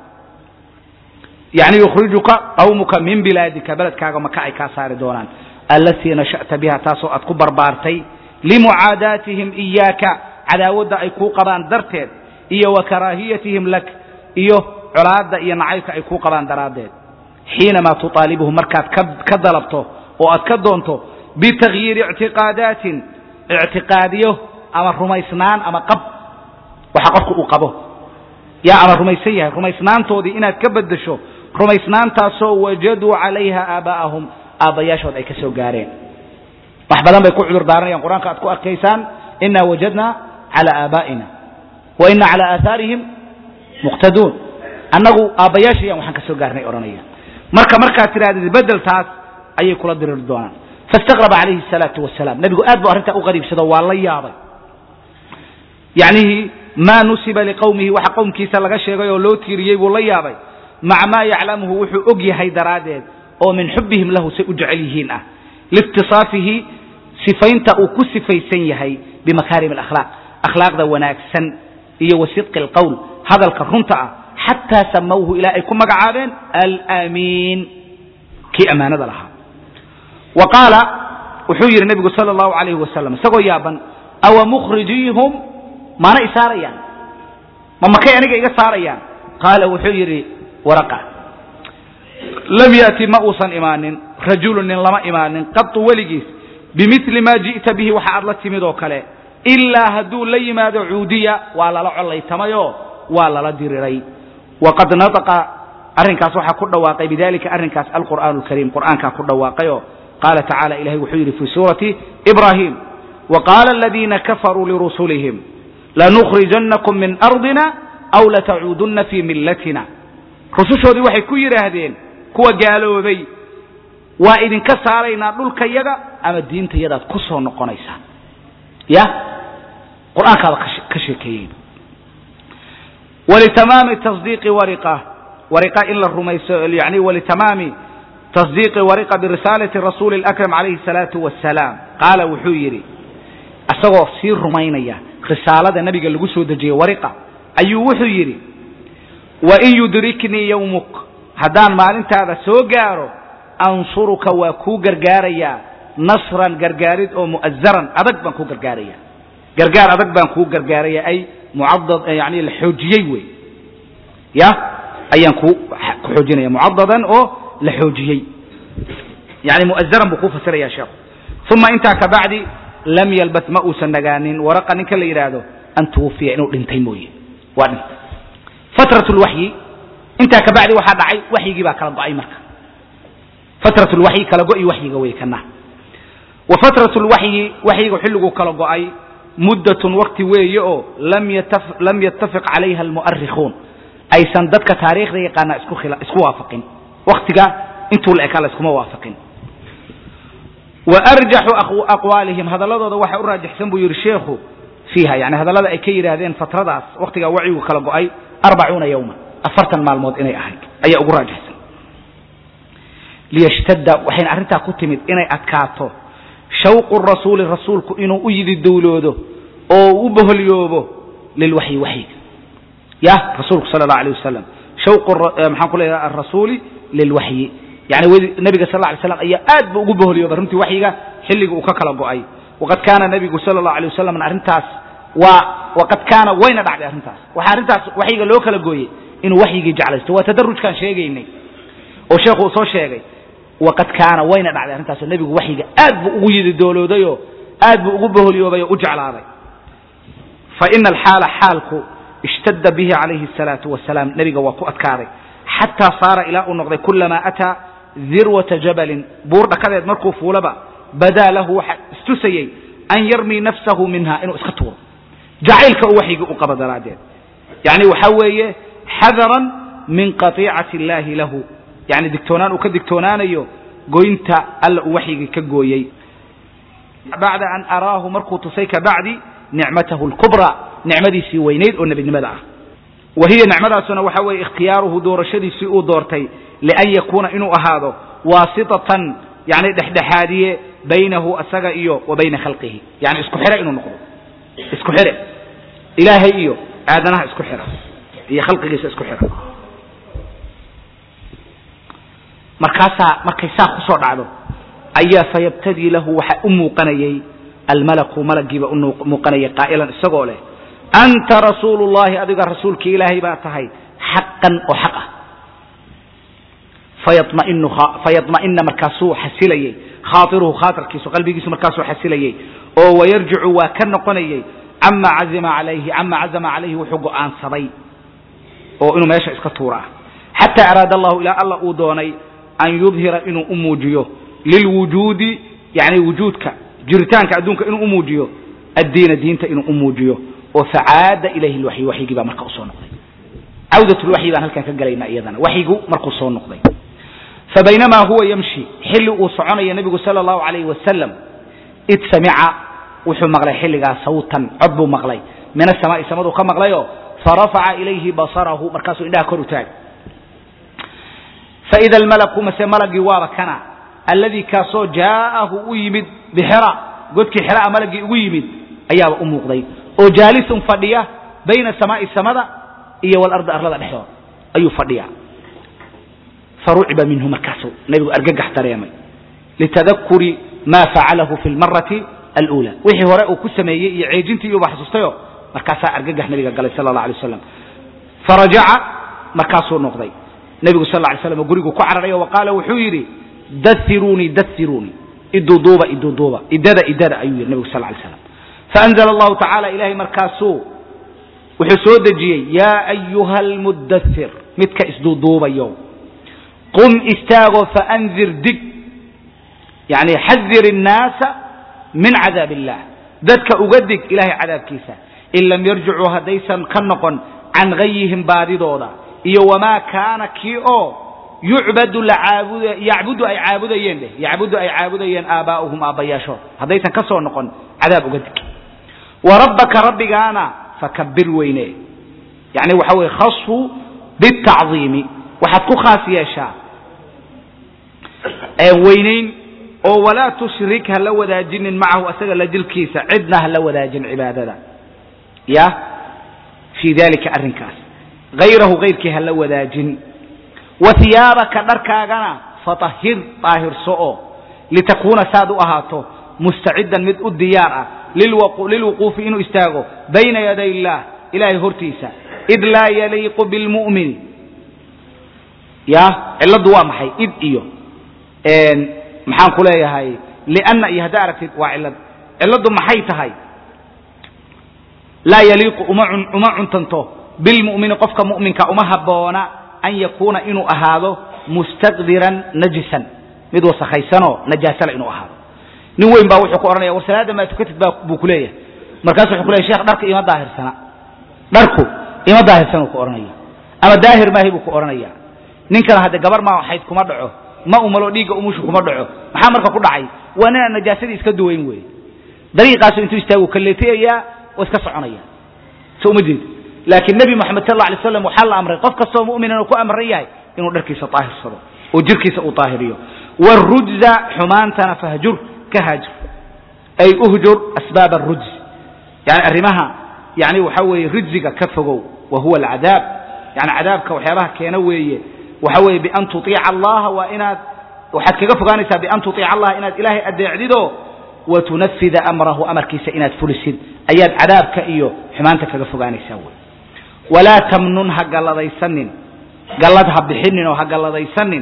yani yukhrijuka qawmuka min bilaadika beledkaaga maka ay kaa saari doonaan allatii nasha'ta biha taasoo aad ku barbaartay limucaadaatihim iyaaka cadaawadda ay kuu qabaan darteed iyo wa karaahiyatihim lak iyo colaadda iyo nacaybka ay kuu qabaan daraaddeed xiinamaa tuaalibuhum markaad ka dalabto oo aad ka doonto bitagyiiri ictiqaadaatin ictiqaadiyo ama rumaysnaan ama qab waxa qofku uu qabo yaa ama rumaysan yahay rumaysnaantoodii inaad ka beddesho rumaysnaantaasoo wajaduu calayha aabaa'ahum aabbayaashood ay ka soo gaareen wax badan bay ku cudur daaranayaan qur-aanka aad ku arkaysaan inaa wajadna cala aabaa'ina wa ina cala aahaarihim muqtaduun annagu aabbayaashayaan waxaan ka soo gaarnay odhanayaan marka markaad tidhahdid beddeltaas ayay kula diriri doonaan faistaqraba calayhi الsalaatu wasalaam nebigu aad bu arrintaa u qariibsado waa la yaabay yacnihii maa nusiba liqowmihi waxa qowmkiisa laga sheegay oo loo tiiriyey buu la yaabay maca maa yaclamuhu wuxuu og yahay daraaddeed oo min xubihim lahu say u jecel yihiin ah liikhtisaafihi sifaynta uu ku sifaysan yahay bimakaarim alakhlaaq akhlaaqda wanaagsan iyo wa sidqi alqowl hadalka runta ah xataa samawhu ilaa ay ku magacaabeen alamiin kii ammaanada lahaa wa qaala wuxuu yidhi nebigu sala allahu alayhi wasalam isagoo yaaban awa mukhrijiihum maana i saarayaan ma makay aniga iga saarayaan qaala wuxuu yidhi waraqa lam ya'ti ma uusan imaanin rajulun nin lama imaanin qatu weligiis bimili maa ji'ta bihi waxa aad la timid oo kale ilaa hadduu la yimaado cuudiya waa lala collaytamayoo waa lala diriray waqad nataqa arrinkaas waxaa ku dhawaaqay bidalika arrinkaas alqur'aanu alkariim qur'aankaa ku dhawaaqayoo qaala tacala ilahay wuxuu yidhi fii suurati ibrahim waqaala aladiina kafaruu lirusulihim lanukhrijannakum min ardina aw latacuudunna fii millatina rusushoodii waxay ku yidhaahdeen kuwa gaaloobay waa idinka saaraynaa dhulkayaga ama diintayadaad ku soo noqonaysaan ya qur'aankaaba ka sheekeeyey walitamaami tasdiiqi wariqa wariqa in la rumayso yani walitamaami tasdiiqi wariqa birisaalati rasuuli اlakram calayhi الsalaatu wasalaam qaala wuxuu yidhi isagoo sii rumaynaya risaalada nabiga lagu soo dejiyey wariqa ayuu wuxuu yidhi wain yudriknii yowmuk haddaan maalintaada soo gaaro ansuruka waa kuu gargaarayaa nasran gargaarid oo mu'azaran adag baan kuu gargaaraya gargaar adag baan kuu gargaaraya ay mucadad yani la xoojiyey wey ya ayaan ku ku xoojinaya mucadadan oo la xoojiyey yani mu'azaran buu kuu fasiraya sheekhu uma intaa kabacdi lam yalbas ma uusan nagaanin waraqa ninka la yidhaahdo an tuwufiya inuu dhintay mooye waa dhintay fatrat lwaxyi intaa kabacdi waxaa dhacay waxyigii baa kala go'ay marka fatrat lwaxyi kala go'i waxyiga wey kana wa fatrat lwaxyi waxyiga xilliguu kala go'ay muddatun wakti weeye oo lam yattafiq calayha almu'arikhuun aysan dadka taariikhda yaqaana isku isku waafaqin waktiga intuu la ekaa la iskuma waafaqin wa arjaxu aqwaalihim hadalladooda waxa u raajixsan buu yidhi sheekhu fiiha yani hadallada ay ka yidhaahdeen fatradaas waktigaa wacyigu kala go'ay arbacuuna yowman afartan maalmood inay ahayd ayaa ugu raajixsan liyashtadda waxayna arrintaa ku timid inay adkaato shawqu rasuuli rasuulku inuu u yidi dowloodo oo u boholyoobo lilwaxyi waxyiga ya rasuulku sala allahu alayh wasalam shawqu maxaan ku leeyahay arasuuli lilwaxyi yani nabiga sal lay slam ayaa aad bu ugu boholyoobay runtii waxyiga xilliga uu ka kala go'ay waqad kaana nabigu sala allahu alay wasalam arrintaas waa waqad kaana wayna dhacday arrintaas waxaa arrintaas waxyiga loo kala gooyey inuu waxyigii jeclaysto waa tadarujkaan sheegaynay oo sheekhu uu soo sheegay waqad kaana wayna dhacday arrintaasoo nebigu waxyiga aad buu ugu yidi dooloodayoo aad buu ugu boholyoobay oo u jeclaaday fa ina alxaala xaalku ishtadda bihi calayhi asalaatu wasalaam nebiga waa ku adkaaday xataa saara ilaa uu noqday kulamaa ataa dirwata jabalin buur dhakadeed markuu fuulaba badaa lahu waxa istusayey an yarmii nafsahu minha inuu iska tuuro jacaylka uu waxyigii u qabo daraaddeed yani waxaa weeye xadaran min qatiicati illaahi lahu yani digtoonaan uu ka digtoonaanayo goynta alla uu waxyigii ka gooyey bacda an araahu markuu tusay kabacdi nicmatahu lkubraa nicmadiisii weynayd oo nebinimada ah wa hiya nicmadaasuna waxa weeye ikhtiyaaruhu doorashadiisii uu doortay lian yakuuna inuu ahaado waasitatan yani dhexdhexaadiye baynahu asaga iyo wa bayna khalqihi yani isku xire inuu noqdo isku xire ilaahay iyo aadanaha isku xira iyo khalqigiisa isku xira markaasaa markay saa kusoo dhacdo ayaa fayabtadii lahu waxaa u muuqanayay almalaku malagiiba u muuqanayay qaa'ilan isagoo leh anta rasuulu llahi adiga rasuulkii ilaahay baa tahay xaqan oo xaq ah fayamainu fayadma'ina markaasuu xasilayey khaatiruhu khaatirkiisu qalbigiisu markaasuu xasilayey oo wayarjicu waa ka noqonayey cama cazima calayhi cama cazama calayhi wuxuu go'aansaday oo inuu meesha iska tuura ah xataa araada allahu ilaa alla uu doonay an yudhira inuu u muujiyo lilwujuudi yani wujuudka jiritaanka adduunka inuu u muujiyo addiina diinta inuu u muujiyo oo facaada ilayhi lwaxyi waxyigii baa marka usoo noqday cawdat lwaxyi baan halkan ka gelaynaa iyadana waxyigu markuu soo noqday fabaynamaa huwa yamshi xilli uu soconaya nebigu sala allahu alayhi wasalam id samica wuxuu maqlay xilligaa sawtan cod buu maqlay min asamaai samaduu ka maqlayoo farafaca ilayhi basarahu markaasuu indhaha kor u taagay faida almalaku mase malagii waaba kana alladii kaasoo jaa'ahu u yimid bixira godkii xiraa malagii ugu yimid ayaaba u muuqday oo jaalisun fadhiya bayna samaa'i samada iyo walardi arlada dhexdooda ayuu fadhiya faruciba minhu markaasuu nebigu argagax dareemay litadakuri ma facalahu fi lmarati alula wixii hore uu ku sameeyey iyo ceejintii iyuba xasuustayo markaasaa argagax nabiga galay sala allah alay waslam farajaca markaasuu noqday nebigu sal lay slam gurigu ku cararayo wa qaala wuxuu yidhi dairunii dairunii iduuduuba iduuduuba idada idada ayuu yidhi nebigu sal lay slam faanzla allahu tacala ilahay markaasuu wuxuu soo dejiyey yaa ayuha almudathir midka isduuduubayo qum istaagoo faanzir dig yani xadir الnaasa min cadaab illah dadka uga dig ilahay cadaabkiisa in lam yarjicuu haddaysan ka noqon can gayihim baadidooda iyo wamaa kaana kii oo yucbadu lacaabud yacbudu ay caabudayeen dheh yacbudu ay caabudayeen aabaa'uhum aabbayaashood haddaysan ka soo noqon cadaab uga dig wa rabbaka rabbigaana fakabir weyne yani waxa weye khasfu bitacdiimi waxaad ku khaas yeeshaa weynayn oo walaa tushrik ha la wadaajinin macahu asaga la dilkiisa cidna ha la wadaajin cibaadada ya fii dalika arrinkaas hayrahu hayrkii ha la wadaajin wa hiyaabaka dharkaagana fatahir daahirso oo litakuuna saad u ahaato mustacidan mid u diyaar ah lilwuquufi inuu istaago bayna yaday illaah ilahay hortiisa id laa yaliiqu bilmu'mini ya cilladdu waa maxay id iyo maxaan ku leeyahay lianna iyo haddaa aragtid waa cillad cilladdu maxay tahay laa yaliiqu uma cuntanto bilmu'mini qofka mu'minka uma habboona an yakuuna inuu ahaado mustaqdiran najisan mid wasakhaysanoo najaasala inuu ahaado nin weyn baa wuxuu ku odhanaya war salaada maa tukatid baa buu ku leeyahay markaasu wuxuu ku leyahy shekh dharka ima daahirsana dharku ima daahirsanuu ku odhanaya ama daahir maahay buu ku odhanaya ninkana hadde gabar maa xayd kuma dhaco ma umalo dhiigga umushu kuma dhaco maxaa marka ku dhacay waa ninaan najaasadii iska duwayn wey dariiqaasu intuu istaagu kalleetayayaa oo iska soconaya so uma jeed laakiin nebi moxamed sal alla alay slam waxaa la amray qof kastoo mu'minan uu ku amran yahay inuu dharkiisa daahirsado oo jirkiisa uu daahiriyo wrujza xumaantana fahjur ka haajir ay uhjur asbaab arujz yani arrimaha yani waxa weeye rijziga ka fogow wa huwa alcadaab yani cadaabka waxyaabaha keena weeye waxa weeye bian tuiica allaha waa inaad waxaad kaga fogaanaysaa bian tuiica allaha inaad ilaahay adeecdido wa tunafida amrahu amarkiisa inaad fulisid ayaad cadaabka iyo xumaanta kaga fogaanaysaa wey walaa tamnun ha galladaysanin gallad ha bixinin oo ha galladaysanin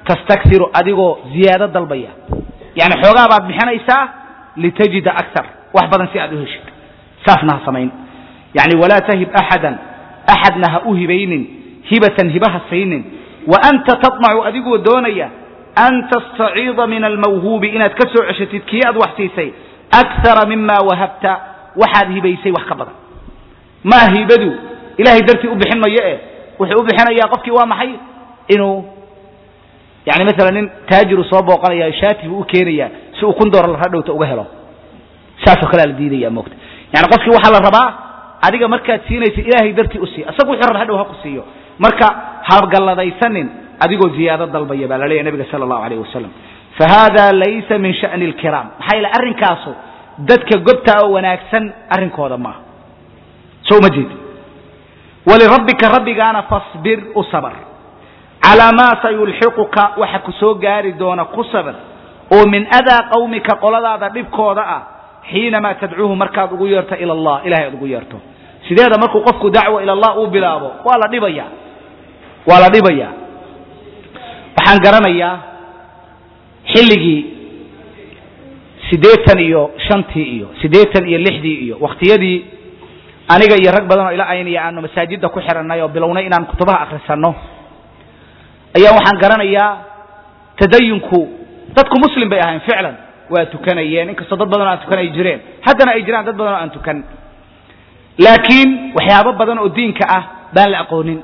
tastakhiru adigoo ziyaado dalbaya yani xoogaa baad bixinaysaa litajida akar wax badan si aad u heshid saasna ha samayn yani walaa tahib axadan axadna ha u hibaynin hibatan hibaha saynin wa anta taطmacu adigoo doonaya an tastaciida min almawhuubi inaad ka soo ceshatid kii aad wax siisay akara mima wahabta waxaad hibaysay wax ka badan maa hibadu ilahay dartii u bixin mayo eh wuxuu u bixinayaa qofkii waa maxay inuu yani maala nin taajiru soo booqanaya shaati buu u keenaya si uu kun doolar hadhowta uga helo saasoo kalea la diidaya moogta yani qofkii waxaa la rabaa adiga markaad siinaysa ilaahay dartii u sii isagu wuxuu raba hadhow ha ku siiyo marka hagalladaysanin adigoo ziyaado dalbaya baa la leeyahy nabiga sala allahu alayh wasalam fahada laysa min sha'ni alkiraam maxaa yeele arrinkaasu dadka gobta oo wanaagsan arrinkooda maaha soo uma jeedi walirabbika rabbigaana fasbir u sabr calaa maa sayulxiquka waxa ku soo gaari doona ku sabr oo min adaa qawmika qoladaada dhibkooda ah xiinamaa tadcuuhu markaad ugu yeerto ila allah ilahay aad ugu yeerto sideeda markuu qofku dacwa ila allah uu bilaabo waa la dhibaya waa la dhibaya waxaan garanayaa xilligii siddeetan iyo shantii iyo siddeetan iyo lixdii iyo wakhtiyadii aniga iyo rag badan oo ila aynaya aanu masaajidda ku xirannay oo bilownay inaan kutubaha akhrisanno ayaa waxaan garanayaa tadayunku dadku muslim bay ahayn ficlan waa tukanayeen inkastoo dad badan oo aan tukan ay jireen haddana ay jiraan dad badan oo aan tukan laakiin waxyaabo badan oo diinka ah baan la aqoonin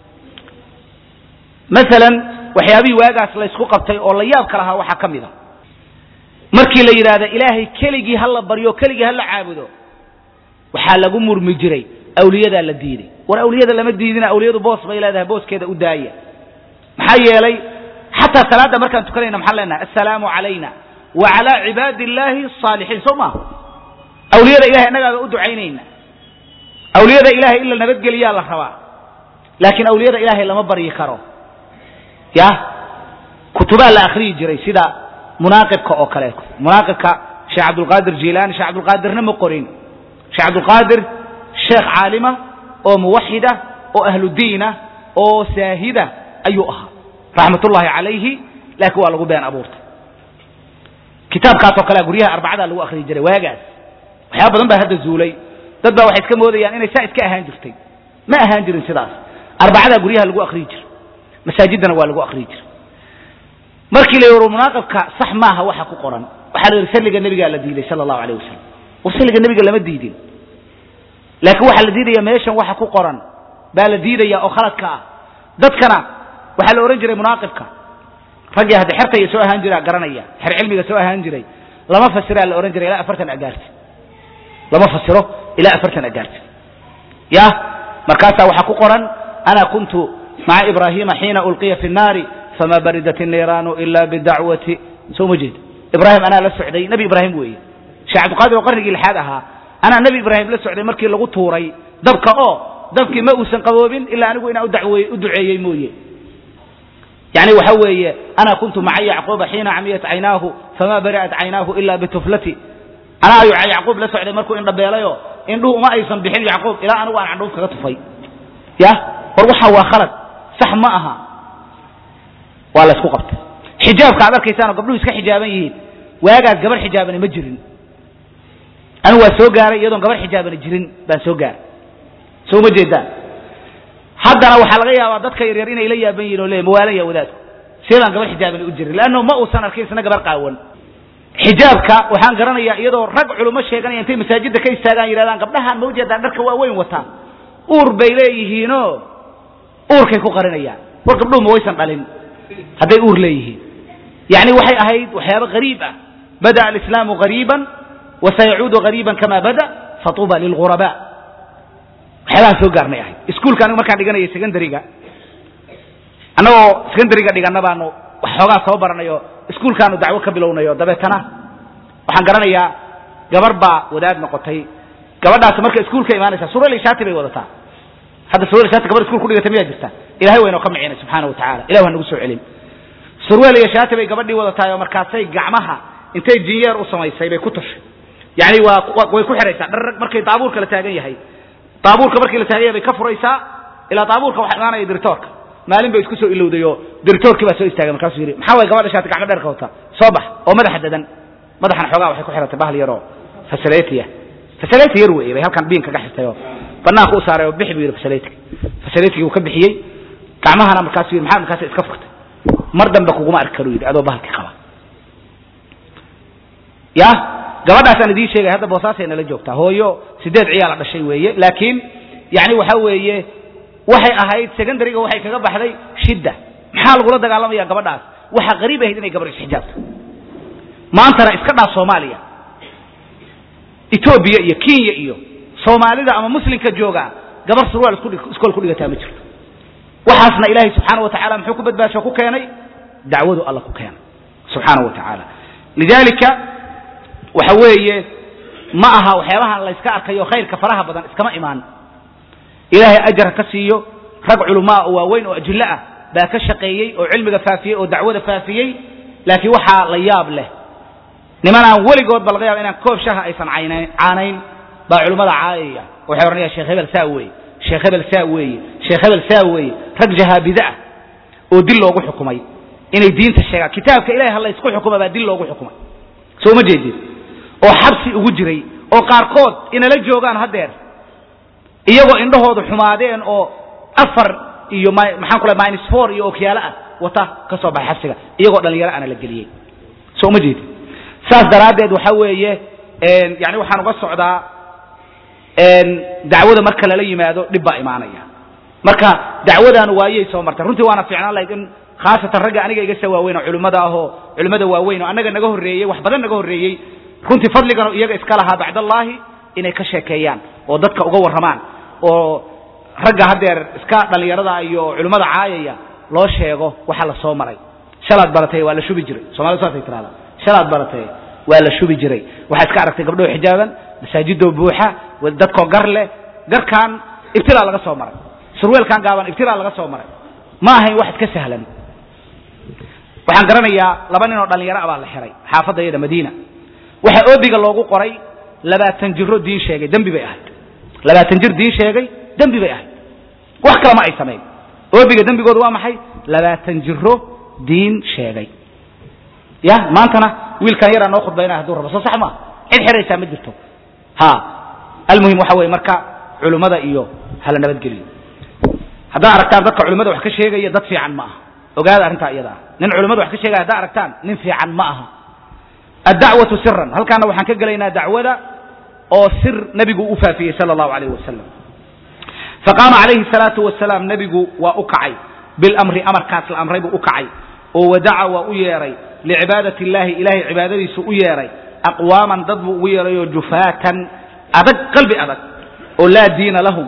maalan waxyaabihii waagaas laysku qabtay oo la yaabka lahaa waxaa ka mid a markii la yidhaahda ilaahay keligii ha la baryo keligii ha la caabudo waxaa lagu murmi jiray awliyadaa la diiday war awliyada lama diidina awliyadu boos bay leedahay booskeeda u daaya maxaa yeelay xataa salaadda markaan tukanayna maxaan leenahay assalaamu calayna wa calaa cibaadi illaahi asaalixiin soo maaha awliyada ilahay innagaaba u ducaynayna awliyada ilahay in la nabadgeliyaa la rabaa laakiin awliyada ilaahay lama baryi karo ya kutubaa la akriyi jiray sida munaaqibka oo kale munaaqibka sheekh cabdulqaadir jilaani sheekh cabdulqaadirna ma qorin sheekh cabdulqaadir sheekh caalima oo muwaxida oo ahludiina oo saahida ayuu ahaa raxmatullaahi calayhi laakiin waa lagu been abuurtay kitaabkaasoo kalea guryaha arbacada lagu akriyi jiray waagaas waxyaaba badan baa hadda zuulay dad baa waxay iska moodayaan inay saa iska ahaan jirtay ma ahaan jirin sidaas arbacadaa guryaha lagu akriyi jiro masaajiddana waa lagu akriyi jira markii la yidhi munaaqibka sax maaha waxa ku qoran waxaa la yidhi salliga nebigaa la diiday sala allahu alayh wasalam war salliga nebiga lama diidin laakiin waxaa la diidaya meeshan waxa ku qoran baa la diidaya oo khaladka ah dadkana waxaa la odhan jiray munaaqibka raggii hadda xertaya soo ahaan jira garanaya xer cilmiga soo ahaan jiray lama fasiraa la odhan jiray ilaa afartan agaarti lama fasiro ilaa afartan agaarti ya markaasaa waxaa ku qoran ana kuntu maca ibrahima xiina ulqiya fi nnaari fama baridat الniiraanu ila bidacwati soo ma jeed ibrahim anaa la socday nebi ibraahim weeye sheekh cabdiqaadir oo qarnigii lixaad ahaa anaa nebi ibraahim la socday markii lagu tuuray dabka oo dabkii ma uusan qaboobin ilaa anigu inaan udawey u duceeyey mooye yani waxa weeye ana kuntu maca yacquuba xiina camiyat caynaahu fama bari'at caynaahu ila bituflati anaa ayuu yacquub la socday markuu indhabeelayo indhuhu uma aysan bixin yacquub ilaa anigu aan candhuuf kaga tufay ya war waxa waa khalad sax ma aha waa la isku qabtay xijaabka aad arkaysaanoo gabdhuhu iska xijaaban yihiin waagaas gabar xijaabani ma jirin anigu waa soo gaaray iyadoon gabar xijaabani jirin baan soo gaaray soo ma jeedaan haddana waxaa laga yaabaa dadka yaryar inay la yaaban yihin oo le mawaalaya wadaadku see baan gabar xijaabani u jirin leanno ma uusan arkin isna gabar qaawan xijaabka waxaan garanayaa iyadoo rag culummo sheeganaya intay masaajidda ka istaagaan yidhahdaan gabdhahaan ma ujeedaan dharka waa weyn wataa uur bay leeyihiinoo uurkay ku qarinayaan war gabdhuhu ma waysan dhalin hadday uur leeyihiin yani waxay ahayd waxyaaba hariib ah bada'a alislaamu hariiban wasayacuudu hariiban kama bada fatuuba lilghuraba waxyaabaan soo gaarnay ahayd iskuulka anigu markaan dhiganayay secondariga annagoo secondariga dhiganna baanu waxoogaa soo baranayo iskuulkaanu dacwo ka bilownayo dabeetana waxaan garanayaa gabar baa wadaad noqotay gabadhaasi marka iskuulka imaanaysa surali shaati bay wadataa hadda surwel shaati gabar iskuul ku dhigata miyaa jirta ilahay waynoo ka micina subxaana wa tacala ilah waa nagu soo celin surweel iyo shaati bay gabadhii wadataay oo markaasay gacmaha intay jinyeer u samaysay bay ku tushay yani waa way ku xidhaysaa dharrag markay daabuurka la taagan yahay daabuurka markii la taagan yahay bay ka furaysaa ilaa daabuurka waxa imaanaya diritoorka maalin bay isku soo ilowday oo dirtoorkii baa soo istaagay markaasuu yidhi maxaa way gabadha shaati gacmo dheerka wata soo bax oo madaxa dadan madaxana xoogaa waxay ku xiratay bahal yaroo fasaletiya fasaleti yar weeye bay halkan biin kaga xirtay oo banaanka u saaray oo bixi buu yidhi fasaletiga fasaletigii uu ka bixiyey gacmahana markaasuu yidhi maxaa markaas iska furtay mar dambe kuguma arki karuu yidhi adoo bahalkii qaba ya gabadhaasaan idiin sheegay hadda boosaasay nala joogtaa hooyo sideed ciyaala dhashay weeye laakiin yani waxa weeye waxay ahayd secondaryga waxay kaga baxday shidda maxaa lagula dagaalamaya gabadhaas waxaa qariib ahayd inay gabar isxijaabto maantana iska dhaaf soomaaliya etoobiya iyo kenya iyo soomaalida ama muslimka jooga gabar surwaal iskool ku dhigataa ma jirto waxaasna ilaahay subxaana wa tacala muxuu ku badbaasho ku keenay dacwadu alla ku keenay subxaana wa tacaala lidalika waxa weeye ma aha waxyaabahan layska arkayo khayrka faraha badan iskama imaan ilaahay ajar ka siiyo rag culamaa oo waaweyn oo ajillo ah baa ka shaqeeyey oo cilmiga faafiyey oo dacwada faafiyey laakiin waxaa la yaab leh nimanaan weligoodba laga yaaba inaan koob shaha aysan caynayn caanayn baa culimmada caayaya waxay odhanaya sheekh hebel saa weeye sheekh hebel saa weeye sheekh hebel saa weeye rag jahaabide ah oo dil loogu xukumay inay diinta sheegaan kitaabka ilahay ha laysku xukuma baa dil loogu xukumay soo ma jeedid oo xabsi ugu jiray oo qaarkood inala joogaan haddeer iyagoo indhahoodu xumaadeen oo afar iyo maxaan ku lay minus four iyo okyaalo ah wata ka soo baxay xabsiga iyagoo dhalinyaro ana la geliyey soo ma jeedid saas daraaddeed waxa weeye yani waxaan uga socdaa dacwada marka lala yimaado dhib baa imaanaya marka dacwadaanu waayey soo martay runtii waana fiicnaan lahayd in khaasatan ragga aniga iga soo waaweyn oo culimmada ahoo culimmada waaweyn oo annaga naga horreeyey wax badan naga horreeyey runtii fadligana iyaga iska lahaa bacdallaahi inay ka sheekeeyaan oo dadka uga warramaan oo ragga haddeer iska dhallinyarada iyo culimmada caayaya loo sheego waxa la soo maray shalaad baratay waa la shubi jiray somalida saasay tirahdaa shalaad baratay waa la shubi jiray waxaa iska aragtay gabdhoo xijaaban masaajidoo buuxa dadkoo gar leh garkan ibtilaa laga soo maray surweelkan gaaban ibtilaa laga soo maray ma ahayn wax iska sahlan waxaan garanayaa laba nin oo dhallinyaro ah baa la xiray xaafadda iyada madiina waxaa oobiga loogu qoray labaatan jiro diin sheegay dembi bay ahayd labaatan jir diin sheegay dembi bay ahayd wax kale ma ay samayn oobiga dembigooda waa maxay labaatan jiro diin sheegay ya maantana wiilkan yaraa noo khudbaynaya haduu rabo soo sax maa cid xiraysaa ma jirto ha almuhim waxa weye marka culimmada iyo hala nabadgeliyo haddaa aragtaan dadka culimmada wax ka sheegaya dad fiican ma aha ogaada arrintaa iyada ah nin culimmada wax ka sheegaya haddaa aragtaan nin fiican ma aha addacwatu siran halkaana waxaan ka gelaynaa dacwada oo sir nebigu u faafiyey sala allahu alayh wasalam faqaama calayhi salaatu wasalaam nebigu waa u kacay bilamri amarkaas la amray buu u kacay oo wadaca waa u yeeray licibaadati illahi ilahay cibaadadiisu u yeeray aqwaaman dad buu ugu yeerayoo jufaatan adag qalbi adag oo laa diina lahum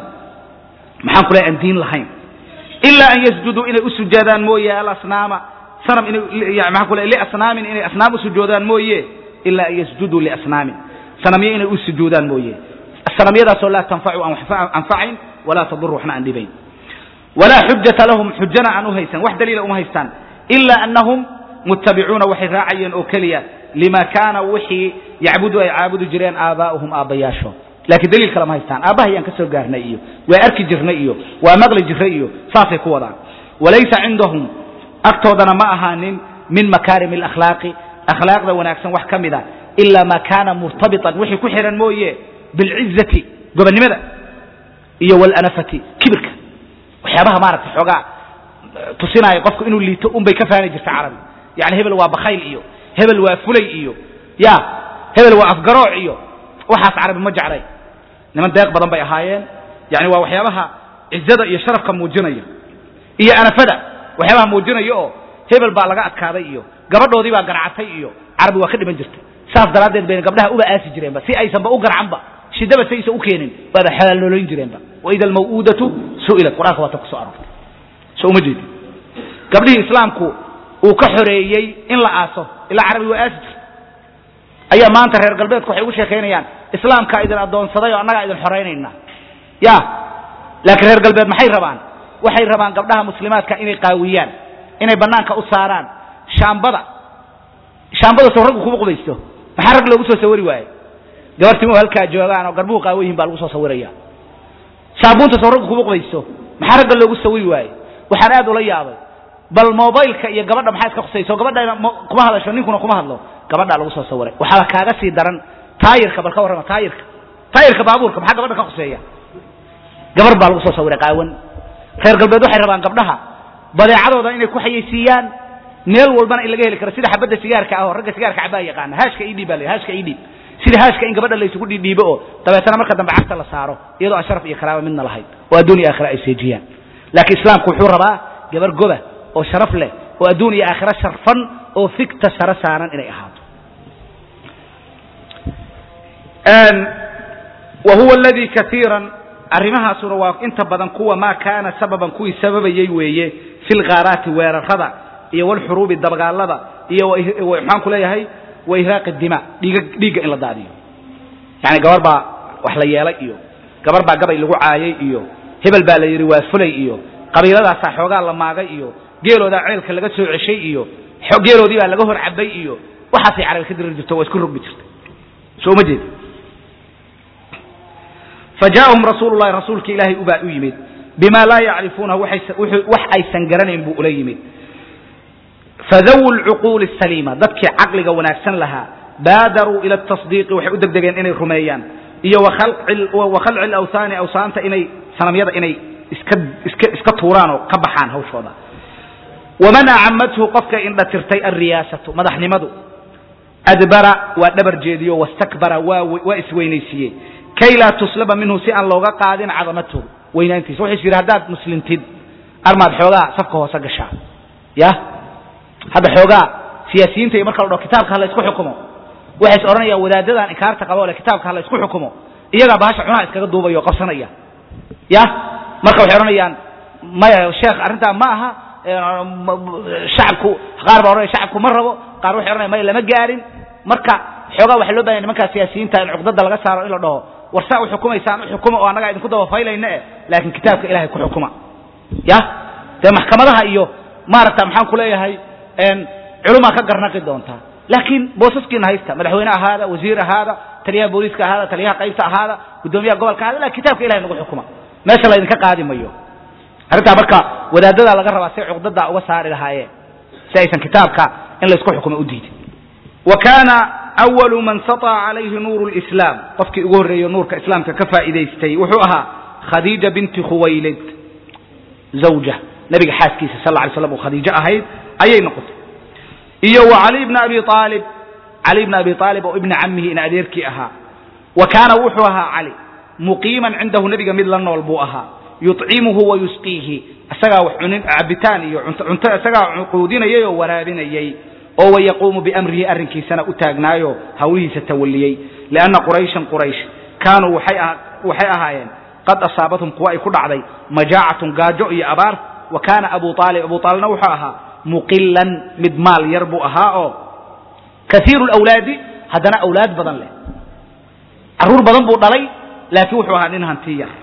maxaan ku lehay aan diin lahayn ilaa an yasjuduu inay u sujaadaan mooye alasnaama sanam inay maxaan ku lehay liasnaamin inay asnaam u sujoodaan mooye ilaa an yasjuduu liasnaamin sanamyo inay u sujuudaan mooye sanamyadaasoo laa tanfacu aan anfacayn walaa taduru waxna aan dhibayn walaa xujata lahum xujana aan u haysan wax daliila uma haystaan ila anahum muttabicuuna waxay raacayeen oo keliya lima kaana wixii yacbudu ay caabudi jireen aabaa'uhum aabbayaashood laakiin daliil kale ma haystaan aabahayaan ka soo gaarnay iyo waa arki jirnay iyo waa maqli jirnay iyo saasay ku wadaan walaysa cindahum agtoodana ma ahaanin min makaarim alakhlaaqi akhlaaqda wanaagsan wax ka mid a ilaa maa kaana murtabitan wixii ku xihan mooye bilcizati gobonnimada iyo walanafati kibirka waxyaabaha maaragtay xoogaa tusinaayo qofku inuu liito unbay ka faani jirta carabi yani hebel waa bakayl iyo hebel waa fulay iyo ya hebel waa afgarooc iyo waxaas carabi ma jeclay niman deeq badan bay ahaayeen yani waa waxyaabaha cizada iyo sharafka muujinaya iyo anafada waxyaabaha muujinaya oo hebel baa laga adkaaday iyo gabadhoodii baa garcatay iyo carabi waa ka dhiman jirtay saas daraaddeed bayna gabdhaha uba aasi jireenba si aysanba u garcanba shidaba si aysan u keenin waaba xalaalnoolayn jireenba waida almaw'uudatu su'ilat qur-aanka waata ku soo aroortay soo uma jeedi gabdhihii islaamku uu ka xoreeyey in la aaso ilaa carabi waa aasi jirta ayaa maanta reer galbeedku waxay ugu sheekaynayaan islaamkaa idin addoonsaday oo annagaa idin xoraynayna ya laakiin reer galbeed maxay rabaan waxay rabaan gabdhaha muslimaadka inay qaawiyaan inay bannaanka u saaraan shaambada shaambada soo raggu kuma qubaysto maxaa rag loogu soo sawiri waaye gabar timuhu halkaa joogaan oo garbuhu qaawan yihin baa lagu soo sawiraya saabuunta soo raggu kuma qubaysto maxaa ragga loogu sawiri waaye waxaan aad ula yaabay bal mobileka iyo gabadha maxaa iska khusayso gabadha kuma hadasho ninkuna kuma hadlo gabadhaa lagu soo sawiray waxaaba kaaga sii daran taayirka bal ka warrama taayirka taayirka baabuurka maxaa gabadha ka khuseeya gabar baa lagu soo sawiray qaawan reer galbeed waxay rabaan gabdhaha badeecadooda inay ku xayeysiiyaan meel walbana in laga heli karo sida xabadda sigaarka ah oo ragga sigaarka cabaa yaqaana haashka idhiib baa la haashka idhiib sida haashka in gabadha laysugu dhiidhiibo oo dabeetana marka dambe cagta la saaro iyadoo aan sharaf iyo karaama midna lahayn oo adduun iyo aakhira ay seejiyaan laakiin islaamku wuxuu rabaa gabar goba oo sharaf leh oo adduun iyo aakhira sharfan oo figta sare saaran inay ahaato wa huwa aladii kaiiran arrimahaasuna waa inta badan kuwa maa kaana sababan kuwii sababayey weeye fi lghaaraati weerarada iyo walxuruubi dabagaalada iyo maxaan ku leeyahay wa ihraaqi dima dhiiga dhiigga in la daadiyo yani gabar baa wax la yeelay iyo gabar baa gabay lagu caayay iyo hebel baa la yidhi waa fulay iyo qabiiladaasaa xoogaa la maagay iyo geeloodaa ceelka laga soo ceshay iyo geeloodii baa laga hor cabay iyo waxaasay carabi ka diri jirto waa isku rogmi jirtay soo ma jeed fajaءahum rasuulu lahi rasuulka ilaahay ubaa u yimid bima laa yacrifuunahu wax aysan garanayn buu ula yimid fadawu lcuquuli saliima dadkii caqliga wanaagsan lahaa baadaruu ila tasdiiqi waxay u degdegeen inay rumeeyaan iyo wakhalci lawhaani awsaanta inay sanamyada inay iska iska iska tuuraan oo ka baxaan hawshooda waman acamathu qofka indha tirtay alriyaasatu madaxnimadu adbara waa dhabar jeediyo wastakbara waa isweynaysiiyey kay laa tuslaba minhu si aan looga qaadin cadamatahu weynaantiisa wuxuu is yidhi haddaad muslintid armaad xoogaa safka hoose gashaa ya hadda xoogaa siyaasiyiinta iyo marka la dhaho kitaabka hala isku xukumo waxay is odhanayaan wadaadadan inkaarta qaba le kitaabka hala isku xukumo iyagaa bahasha cunaha iskaga duubaya oo qabsanaya ya marka waxay odhanayaan maya sheekh arrintaa ma aha shacabku qaar baa odhanaya shacabku ma rabo qaar waxay odhanaya maya lama gaarin marka xoogaa waxaa loo bahanya nimankaa siyaasiyiinta in cuqdada laga saaro in la dhaho war saa u xukumaysaan u xukuma oo annagaa idinku dabafaylayna eh laakiin kitaabka ilahay ku xukuma ya dee maxkamadaha iyo maaragta maxaan ku leeyahay culumaa ka garnaqi doontaa laakiin boosaskiina haysta madaxweyne ahaada wasiir ahaada taliyaha booliiska ahaada taliyaha qaybta ahaada guddoomiyaha gobolka ahaada lakin kitaabka ilahay nagu xukuma meesha laydinka qaadi mayo arrintaa marka wadaadadaa laga rabaa say cuqdadaa uga saari lahaayeen si aysan kitaabka in laysku xukumo u diidin wa kaana awalu man saطa calayhi nuuru lislaam qofkii ugu horreeyo nuurka islaamka ka faa'iidaystay wuxuu ahaa khadiija binti khuwaylid zawja nabiga xaaskiisa sal lla ly slam oo khadiijo ahayd ayay noqotay iyo wa cali bna abi aalib cali bna abi aalib oo ibna camihi in adeerkii ahaa wa kaana wuxuu ahaa cali muqiiman cindahu nebiga mid la nool buu ahaa yuطcimuhu wa yusqiihi isagaa wax cunin cabitaan iyo cunto isagaa quudinayay oo waraabinayay oo wayaquumu biamrihi arrinkiisana u taagnaayo hawlihiisa tawaliyey lianna qurayshan quraysh kaanuu waxay ahaayeen qad asaabathum kuwa ay ku dhacday majaacatun gaajo iyo abaar wa kaana abu aalib abu aalibna wuxuu ahaa muqilan mid maal yar buu ahaa oo kaiiru lawlaadi haddana awlaad badan leh carruur badan buu dhalay laakiin wuxuu ahaa nin hanti yar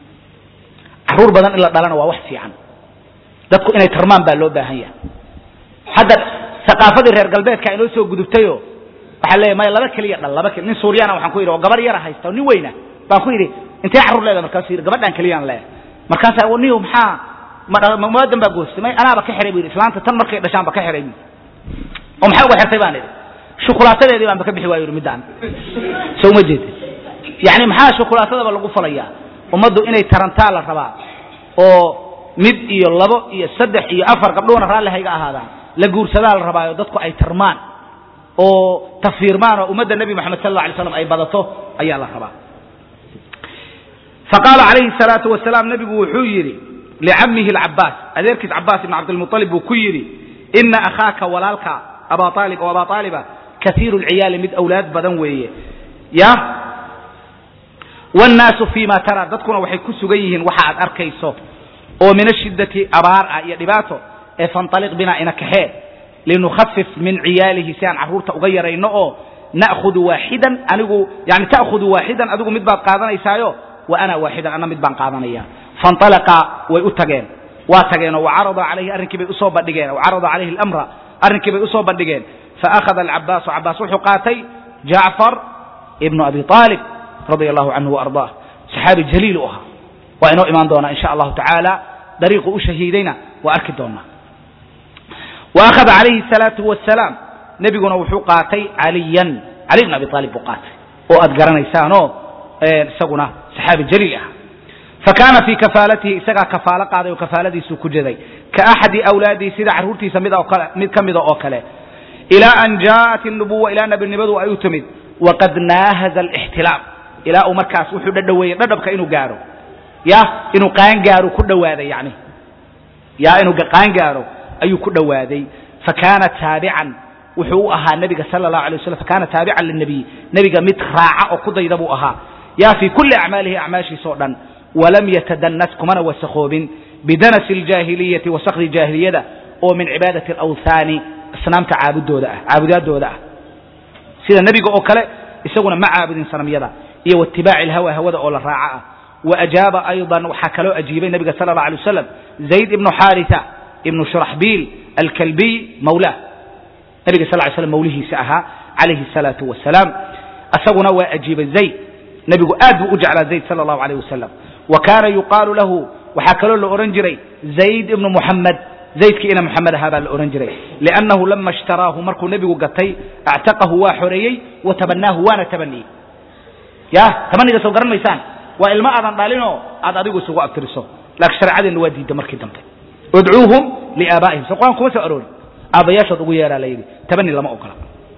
carruur badan in la dhalana waa wax fiican dadku inay tarmaan baa loo baahan yahay hadda aqaafadii reer galbeedka inoo soo gudubtayo waxaa leeya maya laba keliya dhal laba nin suuryaana waxaan ku yidhi oo gabar yara haysta oo nin weyna baan ku yidhi intee carruur leeda markaasu yidhi gabadhaan keliyaan leeya markaasa niyo maxaa mamaadan baa goostay may anaaba ka xihay bu yidhi islaanta tan markay dhashaan ba ka xihay bu oo maxaa uga xirtay baan idhi shukulaatadeedii baanba ka bixi waayo yidhi middaan soo uma jeeda yacni maxaa shukulaatadaba lagu falayaa ummaddu inay tarantaa la rabaa oo mid iyo labo iyo saddex iyo afar gabdhuhuna raalli hayga ahaadaan la guursadaa la rabaayo dadku ay tarmaan oo tafiirmaan oo ummadda nebi moxamed sal alla alay slam ay badato ayaa la rabaa faqaala calayhi salaatu wasalaam nebigu wuxuu yidhi licamihi alcabaas adeerkiis cabaas ibn cabdilmualib buu ku yidhi ina akhaaka walaalka abaa aalib oo abaa aaliba kaiiru lciyaali mid awlaad badan weeye ya wannaasu fii ma tara dadkuna waxay ku sugan yihiin waxa aad arkayso oo min ashiddati abaar ah iyo dhibaato ee fanaliq bina ina kaxee linukhafif min ciyaalihi si aan carruurta uga yarayno oo na'hudu waaxidan anigu yani ta'khudu waaxidan adigu mid baad qaadanaysaayo wa ana waaxidan anna mid baan qaadanaya fanalaqa way u tageen waa tageenoo wacarada calayhi arrinkii bay usoo bandhigeen wacarada calayhi alamra arrinkii bay usoo bandhigeen faakhada alcabaasu cabaas wuxuu qaatay jacfar ibnu abi aalib radia allahu canhu waardaah saxaabi jaliil u ahaa waa inoo imaan doonaa insha allahu tacaala dariiqu u shahiidayna waa arki doonaa wa akhada calayhi salaatu wasalaam nebiguna wuxuu qaatay caliyan cali bn abi aalib buu qaatay oo aad garanaysaanoo isaguna saxaabi jaliil ah fakaana fii kafaalatihi isagaa kafaalo qaaday oo kafaaladiisuu ku jeday ka axadi awlaadihi sida carruurtiisa mid oo kale mid ka mida oo kale ilaa an jaءat الnubuwa ilaa nebinimadu ay u timid waqad naahaza اlاxtilaam ilaa uu markaas wuxuu dhadhaweeyey dhadhabka inuu gaaro ya inuu qaangaaro ku dhawaaday yani ya inuu qaangaaro ayuu ku dhowaaday fakaana taabican wuxuu u ahaa nebiga sala اlahu alay waslam fakaana taabican linabiy nebiga mid raaca oo ku dayda buu ahaa ya fii kuli acmaalihi acmaashiisa o dhan walam yatadanas kumana wasakhoobin bidanasi اljaahiliyati wasakdi jaahiliyada oo min cibaadati اlawhaani asnaamta caabudooda ah caabudaadooda ah sida nebiga oo kale isaguna ma caabudin sanamyada iyo waitibaaci اlhawa hawada oo la raaca ah waajaaba ayضa waxaa kaloo ajiibay nebiga sala اlه alay waslam zayd ibnu xaarita ibnu shuraxbiil alkalbiy mawlah nebiga sal ly slam mawlihiisa ahaa calayhi الsalaatu wasalaam isaguna waa ajiibay zayd nebigu aad buu u jeclaa zayd sala اllahu alayh wasalam wa kaana yuqaalu lahu waxaa kaloo la odhan jiray zayd ibnu muxamed zaydkii ina moxamed ahaa baa la odhan jiray liannahu lama ishtaraahu markuu nebigu gatay actaqahu waa xoreeyey wa tabanaahu waana tabaniyey ya tabaniga soo garan maysaan waa ilmo aadan dhalinoo aad adigu isugu abtiriso laakiin shareecadeenna waa diidda markii dambe udcuuhum liaabaa'ihim so qur-aan kuma soo aroori aabbayaashood ugu yeeraa la yidhi tabani lama ogola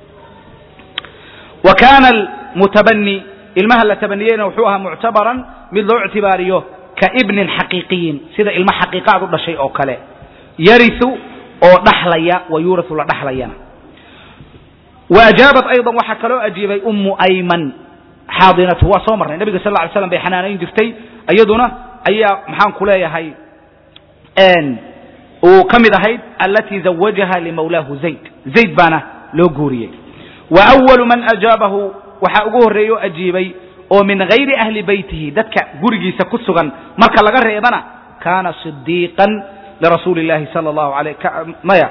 wa kaana almutabani ilmaha la tabaniyeyna wuxuu ahaa muctabaran mid loo ictibaariyo ka ibnin xaqiiqiyin sida ilmo xaqiiqaad u dhashay oo kale yariu oo dhaxlaya wa yuurau la dhaxlayana wa ajaabat ayضa waxaa kaloo ajiibay ummu ayman xaadinatu waa soo marnay nebiga sal lla alay slam bay xanaanayn jirtay iyaduna ayaa maxaan ku leeyahay uu ka mid ahayd alatii zawajaha limawlaahu zayd zayd baana loo guuriyey wa awalu man ajaabahu waxaa ugu horreeye oo ajiibay oo min gayri ahli beytihi dadka gurigiisa ku sugan marka laga reebana kaana sidiiqan lrasuuli اllahi salى اllahu alayh maya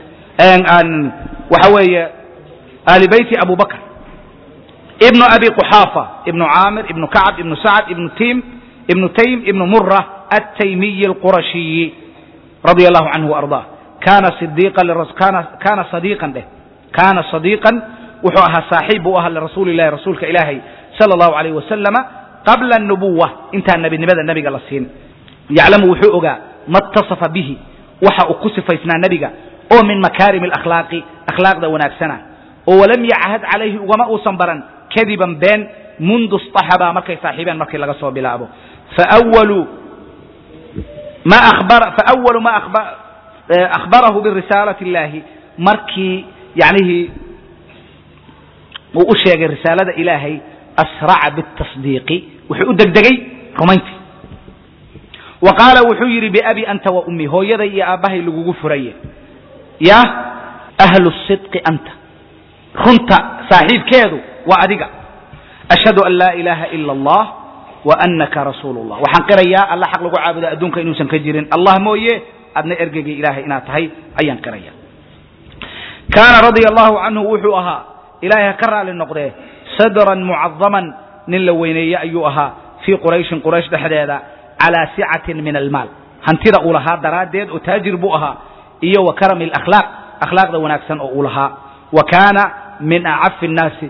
waxa weeye ahli beyti abu bakr ibnu abi quxaafa ibnu caamir ibnu kacb ibnu sacd ibnu tim ibnu taym ibnu mura ataymiyi اlqurashiyi radia allahu canhu arضah kana kana sadiiqan dheh kana sadiiqan wuxuu ahaa saaxiib buu ahaa lirasuuli اllahi rasuulka ilaahay salى اllahu alayh wasalama qabla الnubuwa intaan nebinimada nebiga la siin yaclamu wuxuu ogaa ma اtaصafa bihi waxa uu ku sifaysnaa nebiga oo min makaarim اlakhlaaqi akhlaaqda wanaagsana oo walam yachad calayhi ugama uusan baran kadiban been mundu اصطaxaba markay saaxiibeen markii laga soo bilaabo fawalu ma faأwalu ma akhbarahu birisaalati اllahi markii yanihii uu u sheegay risaalada ilaahay asraca bالtasdiiqi wuxuu u degdegay rumayntii wa qaala wuxuu yidhi biabi anta wa ummi hooyaday iyo aabbahay lagugu furaye ya ahlu sidqi anta runta saaxiibkeedu waa adiga ashhadu an laa ilaaha ila allah wa anaka rasuulu llah waxaan qirayaa alla xaq lagu caabudo adduunka inuusan ka jirin allah mooye adna ergeygii ilaahay inaad tahay ayaan qiraya kaana radia allahu canhu wuxuu ahaa ilaahay ha ka raali noqdee sadran mucadaman nin la weyneeye ayuu ahaa fii qurayshin quraysh dhexdeeda calى sicatin min almaal hantida uu lahaa daraaddeed oo taajir buu ahaa iyo wa karami alakhlaaq akhlaaqda wanaagsan oo uu lahaa wa kaana min acafi الnaasi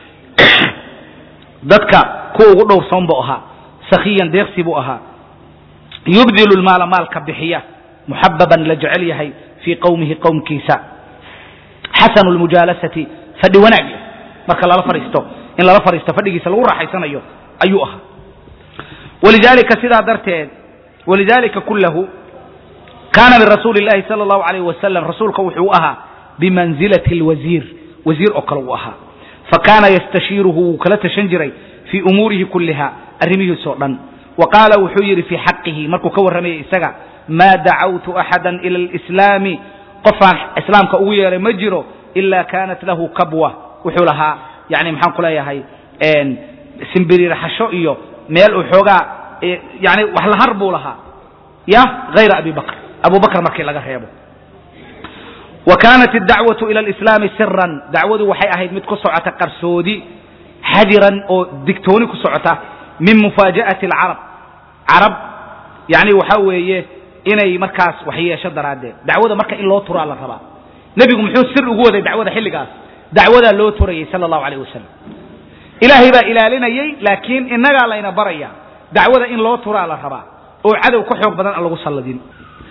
dadka kuwa ugu dhowrsoon buu ahaa sakhiyan deeqsi buu ahaa yubdilu lmaala maalka bixiya muxababan la jecel yahay fii qowmihi qowmkiisa xasanu lmujaalasati fadhi wanaag marka lala fadhiisto in lala fadhiisto fadhigiisa lagu raaxaysanayo ayuu ahaa walidalika sidaa darteed walidalika kulahu kaana min rasuuli اllahi salى اllahu alayh wasalam rasuulka wuxuu ahaa bimanzilati اlwasiir wasiir oo kale uu ahaa fakaana yastashiiruhu wuu kala tashan jiray fii umuurihi kuliha arrimihiisoo dhan wa qaala wuxuu yidhi fii xaqihi markuu ka warramayay isaga maa dacawtu axada ila اlislaami qofaan islaamka ugu yeeray ma jiro ila kaanat lahu kabwa wuxuu lahaa yani maxaan ku leeyahay simbiriirxasho iyo meel uu xoogaa yani wax lahar buu lahaa ya hayra abi bakr abu bakr markii laga reebo wa kaanat اdacwaةu ilى اlislaami siran dacwadu waxay ahayd mid ku socota qarsoodi xadiran oo digtooni ku socota min mufaaja'ati اlcarab carab yani waxa weeye inay markaas waxyeesho daraaddeed dacwada marka in loo turaa la rabaa nebigu muxuu sir ugu waday dacwada xilligaas dacwadaa loo turayay sala allahu alayh wasalam ilaahay baa ilaalinayey laakiin innagaa layna baraya dacwada in loo turaa la rabaa oo cadow ka xoog badan aan lagu salladin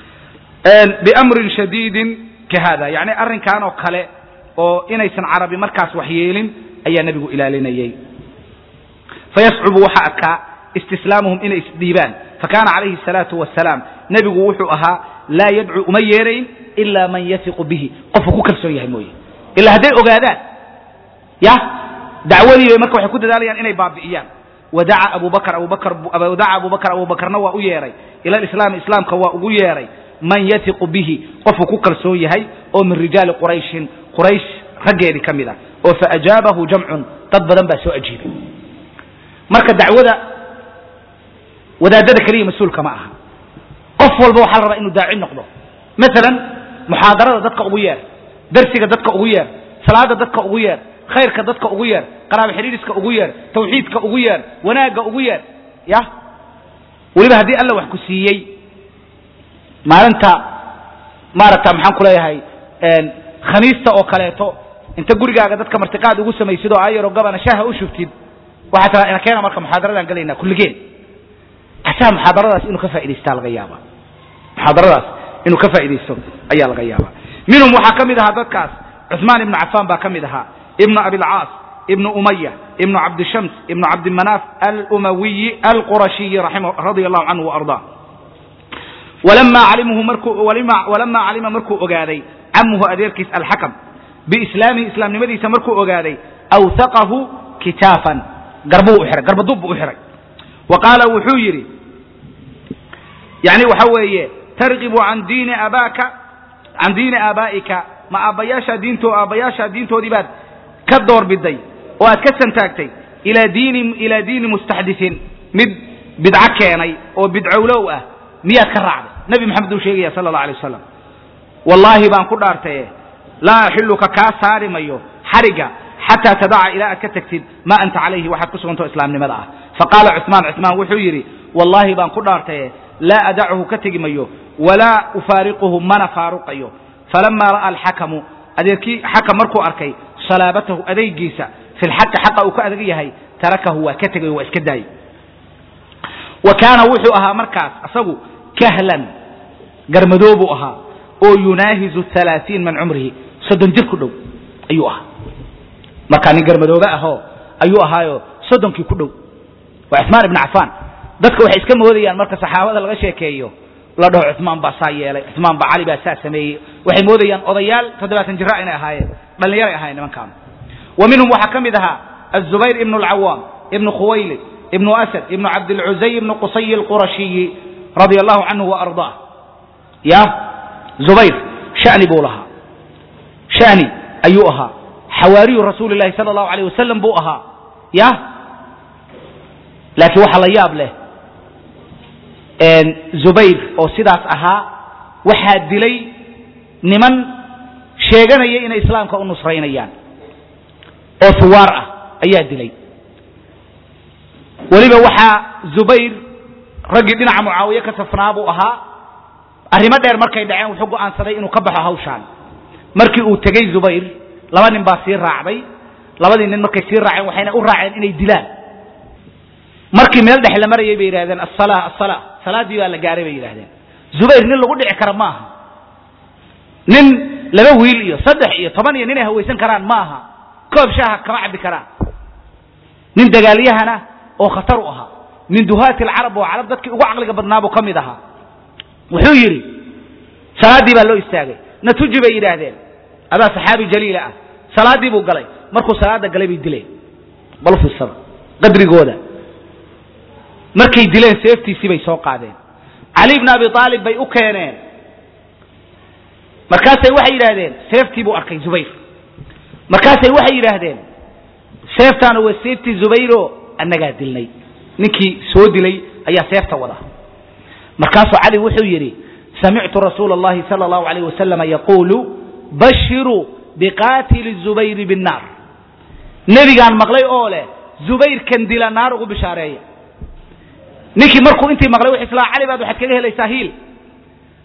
biamrin shadiidin ka hada yacni arrinkan oo kale oo inaysan carabi markaas waxyeelin ayaa nebigu ilaalinayey fayascubu waxa adkaa istislaamuhum inay isdhiibaan fakana calayhi الsalaatu wasalaam nebigu wuxuu ahaa laa yadcu uma yeerayn ila man yafiqu bihi qofku ku kalsoon yahay mooye ilaa hadday ogaadaan ya dacwadii bay marka waxay ku dadaalayaan inay baabi'iyaan wadaca abu bakr abu bakr wadaca abu bakr abu bakrna waa u yeeray ila islaami islaamka waa ugu yeeray man yafiqu bihi qofku ku kalsoon yahay oo min rijaali qurayshin quraysh raggeedii ka mid ah oo faajaabahu jamcun dad badan baa soo ajiibay marka dacwada wadaadada keliya mas-uulka ma aha qof walba waxaa la rabaa inuu daaci noqdo maalan muxaadarada dadka ugu yeer darsiga dadka ugu yeer salaada dadka ugu yeer khayrka dadka ugu yeer qaraabo xidhiidhiska ugu yeer tawxiidka ugu yeer wanaagga ugu yeer ya weliba haddii alla wax ku siiyey maalinta maaragta maxaan ku leeyahay khamiista oo kaleeto inta gurigaaga dadka martiqaad ugu samaysid oo ayaro gabana shaaha u shubtid waxaa tiraa ina keena marka muxaadaradaan gelaynaa kulligeen asaa muxaadaradaas inuu ka faa'idaystaa laga yaaba muxaadaradaas inuu ka faa'iidaysto ayaa laga yaaba minhum waxaa ka mid ahaa dadkaas cuثmaan ibnu cafaan baa ka mid ahaa ibnu abilcaas ibnu umaya ibnu cabdishams ibnu cabdimanaaf alumawiyi alqurashiyi radia allahu canhu waardaa walama calimuhu markuu walama calima markuu ogaaday camuhu adeerkiis alxakam biislaamihi islaamnimadiisa markuu ogaaday awhaqahu kitaafan garbuu u xihay garbadub buu u xihay wa qaala wuxuu yidhi yani waxa weeye targibu an diini abaaka can diini aabaa'ika ma aabbayaashaa diinto aabbayaashaa diintoodii baad ka doorbiday oo aad ka santaagtay ilaa diini ilaa diini mustaxdiثin mid bidco keenay oo bidcowlow ah miyaad ka raacday nebi maxamed uu sheegaya sala اllah alay wasalam wallaahi baan ku dhaartaye laa axiluka kaa saari mayo xariga xataa tadaca ilaa aad ka tagtid ma anta calayhi waxaad ku sugantao islaamnimada ah faqaala cuثmaan cuثmaan wuxuu yidhi wallaahi baan ku dhaartaye laa adachu ka tegi mayo walaa ufaariquhu mana faaruqayo falama ra'a alxakamu adeerkii xakam markuu arkay salaabatahu adaygiisa fi lxaqi xaqa uu ka adag yahay tarakahu waa ka tegay waa iska daayey wa kaana wuxuu ahaa markaas isagu kahlan garmadoobuu ahaa oo yunaahizu alaaiin min cumrihi soddon jir ku dhow ayuu ahaa markaa nin garmadoobe ahoo ayuu ahaayo soddonkii ku dhow waa cuثmaan ibn cafaan dadka waxay iska moodayaan marka saxaabada laga sheekeeyo la dhaho cuثmaan baa saa yeelay cuثmaan baa cali baa saa sameeyey waxay moodayaan odayaal toddobaatan jira inay ahaayeen dhallinyaray ahayen nimankaan wa minhum waxaa ka mid ahaa aلzubayr ibn اlcawaam ibn khuwaylid ibn asad ibn cabdilcuzay ibn qusay اlqurashiyi radia allahu canhu waarضaah ya zubayr shani buu lahaa shani ayuu ahaa xawaariyu rasuuli اlahi salى اllahu alيyh wasalam buu ahaa ya laakiin waxaa la yaab leh zubayr oo sidaas ahaa waxaa dilay niman sheeganaya inay islaamka u nusraynayaan oo huwaar ah ayaa dilay weliba waxaa zubayr raggii dhinaca mucaawiye ka safnaa buu ahaa arrimo dheer markay dhaceen wuxuu go'aansaday inuu ka baxo hawshaan markii uu tegey zubayr laba nin baa sii raacday labadii nin markay sii raaceen waxayna u raaceen inay dilaan markii meel dhex la marayay bay yidhahdeen asala asala salaaddii baa la gaaray bay yidhahdeen zubayr nin lagu dhici kara ma aha nin laba wiil iyo saddex iyo toban iyo nin ay hawaysan karaan ma aha koob shaaha kama cabbi karaan nin dagaalyahana oo khatar u ahaa min duhaati alcarab oo carab dadkii ugu caqliga badnaabuu ka mid ahaa wuxuu yidhi salaaddii baa loo istaagay natuji bay yidhaahdeen adaa saxaabi jaliila ah salaaddii buu galay markuu salaada galay bay dileen bal fiirsada qadrigooda markay dileen seeftiisii bay soo qaadeen cali bn abi aalib bay u keeneen markaasay waxay yidhaahdeen seeftii buu arkay zubayr markaasay waxay yidhaahdeen seeftaana waa seeftii zubayro annagaa dilnay ninkii soo dilay ayaa seefta wada markaasuu cali wuxuu yidhi samictu rasuula اllahi salى اllahu alayh wasalama yaquulu bashiruu biqaatili zubayri binnaar nebigaan maqlay oo leh zubayrkan dila naar ugu bishaareeya ninkii markuu intii maqlay wuxuu islaa cali baad waxaad kaga helaysaa hiil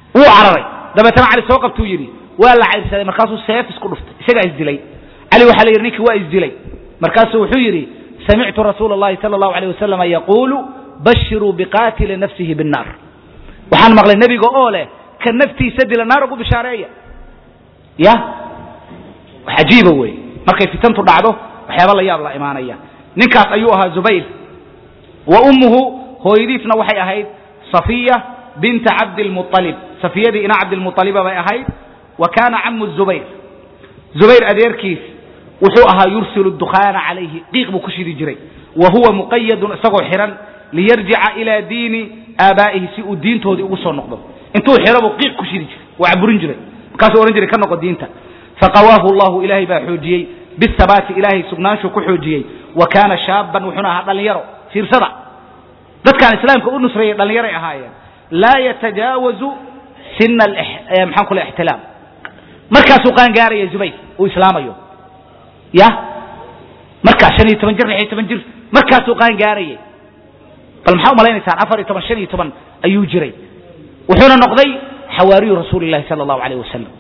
wuu cararay dabeetana cali soo qabtuu yidhi waa la cayrsaday markaasuu seef isku dhuftay isagaa isdilay cali waxaa la yidhi ninkii waa isdilay markaasuu wuxuu yidhi samictu rasuula اllahi salى اllahu alيyh wasalama yaquulu bashiruu biqaatili nafsihi biالnaar waxaan maqlay nebiga oo leh ka naftiisa dila naar ugu bishaareeya ya cajiiba wey markay fitantu dhacdo waxyaaba la yaab la imaanaya ninkaas ayuu ahaa zubayr wa ummuhu hooyadiisna waxay ahayd safiya binta cabdilmualib safiyadii ina cabdilmualiba bay ahayd wa kaana camu zubayr zubayr adeerkiis wuxuu ahaa yursilu dukhaana calayhi qiiq buu ku shidi jiray wa huwa muqayadun isagoo xihan liyarjica ilaa diini aabaa'ihi si uu diintoodii ugu soo noqdo intuu xiro buu qiiq ku shidi jiray waa caburin jiray markaasuu odhan jiray ka noqo diinta faqawaahu llahu ilaahay baa xoojiyey bisabaati ilaahay sugnaanshuu ku xoojiyey wa kaana shaaban wuxuuna ahaa dhallinyaro fiirsada dadkaan islaamka u nusreeyey dhallinyaray ahaayeen laa yatajaawazu sina maxaan ku le ixtilaam markaasuu qaangaaraya zubayr uu islaamayo ya markaas shan iyo toban jir lix iyo toban jir markaasuu qaangaarayay bal maxaa umalaynaysaa afar iyo toban shan iyo toban ayuu jiray wuxuuna noqday xawaariyu rasuuli llahi sala allahu alayh wasalam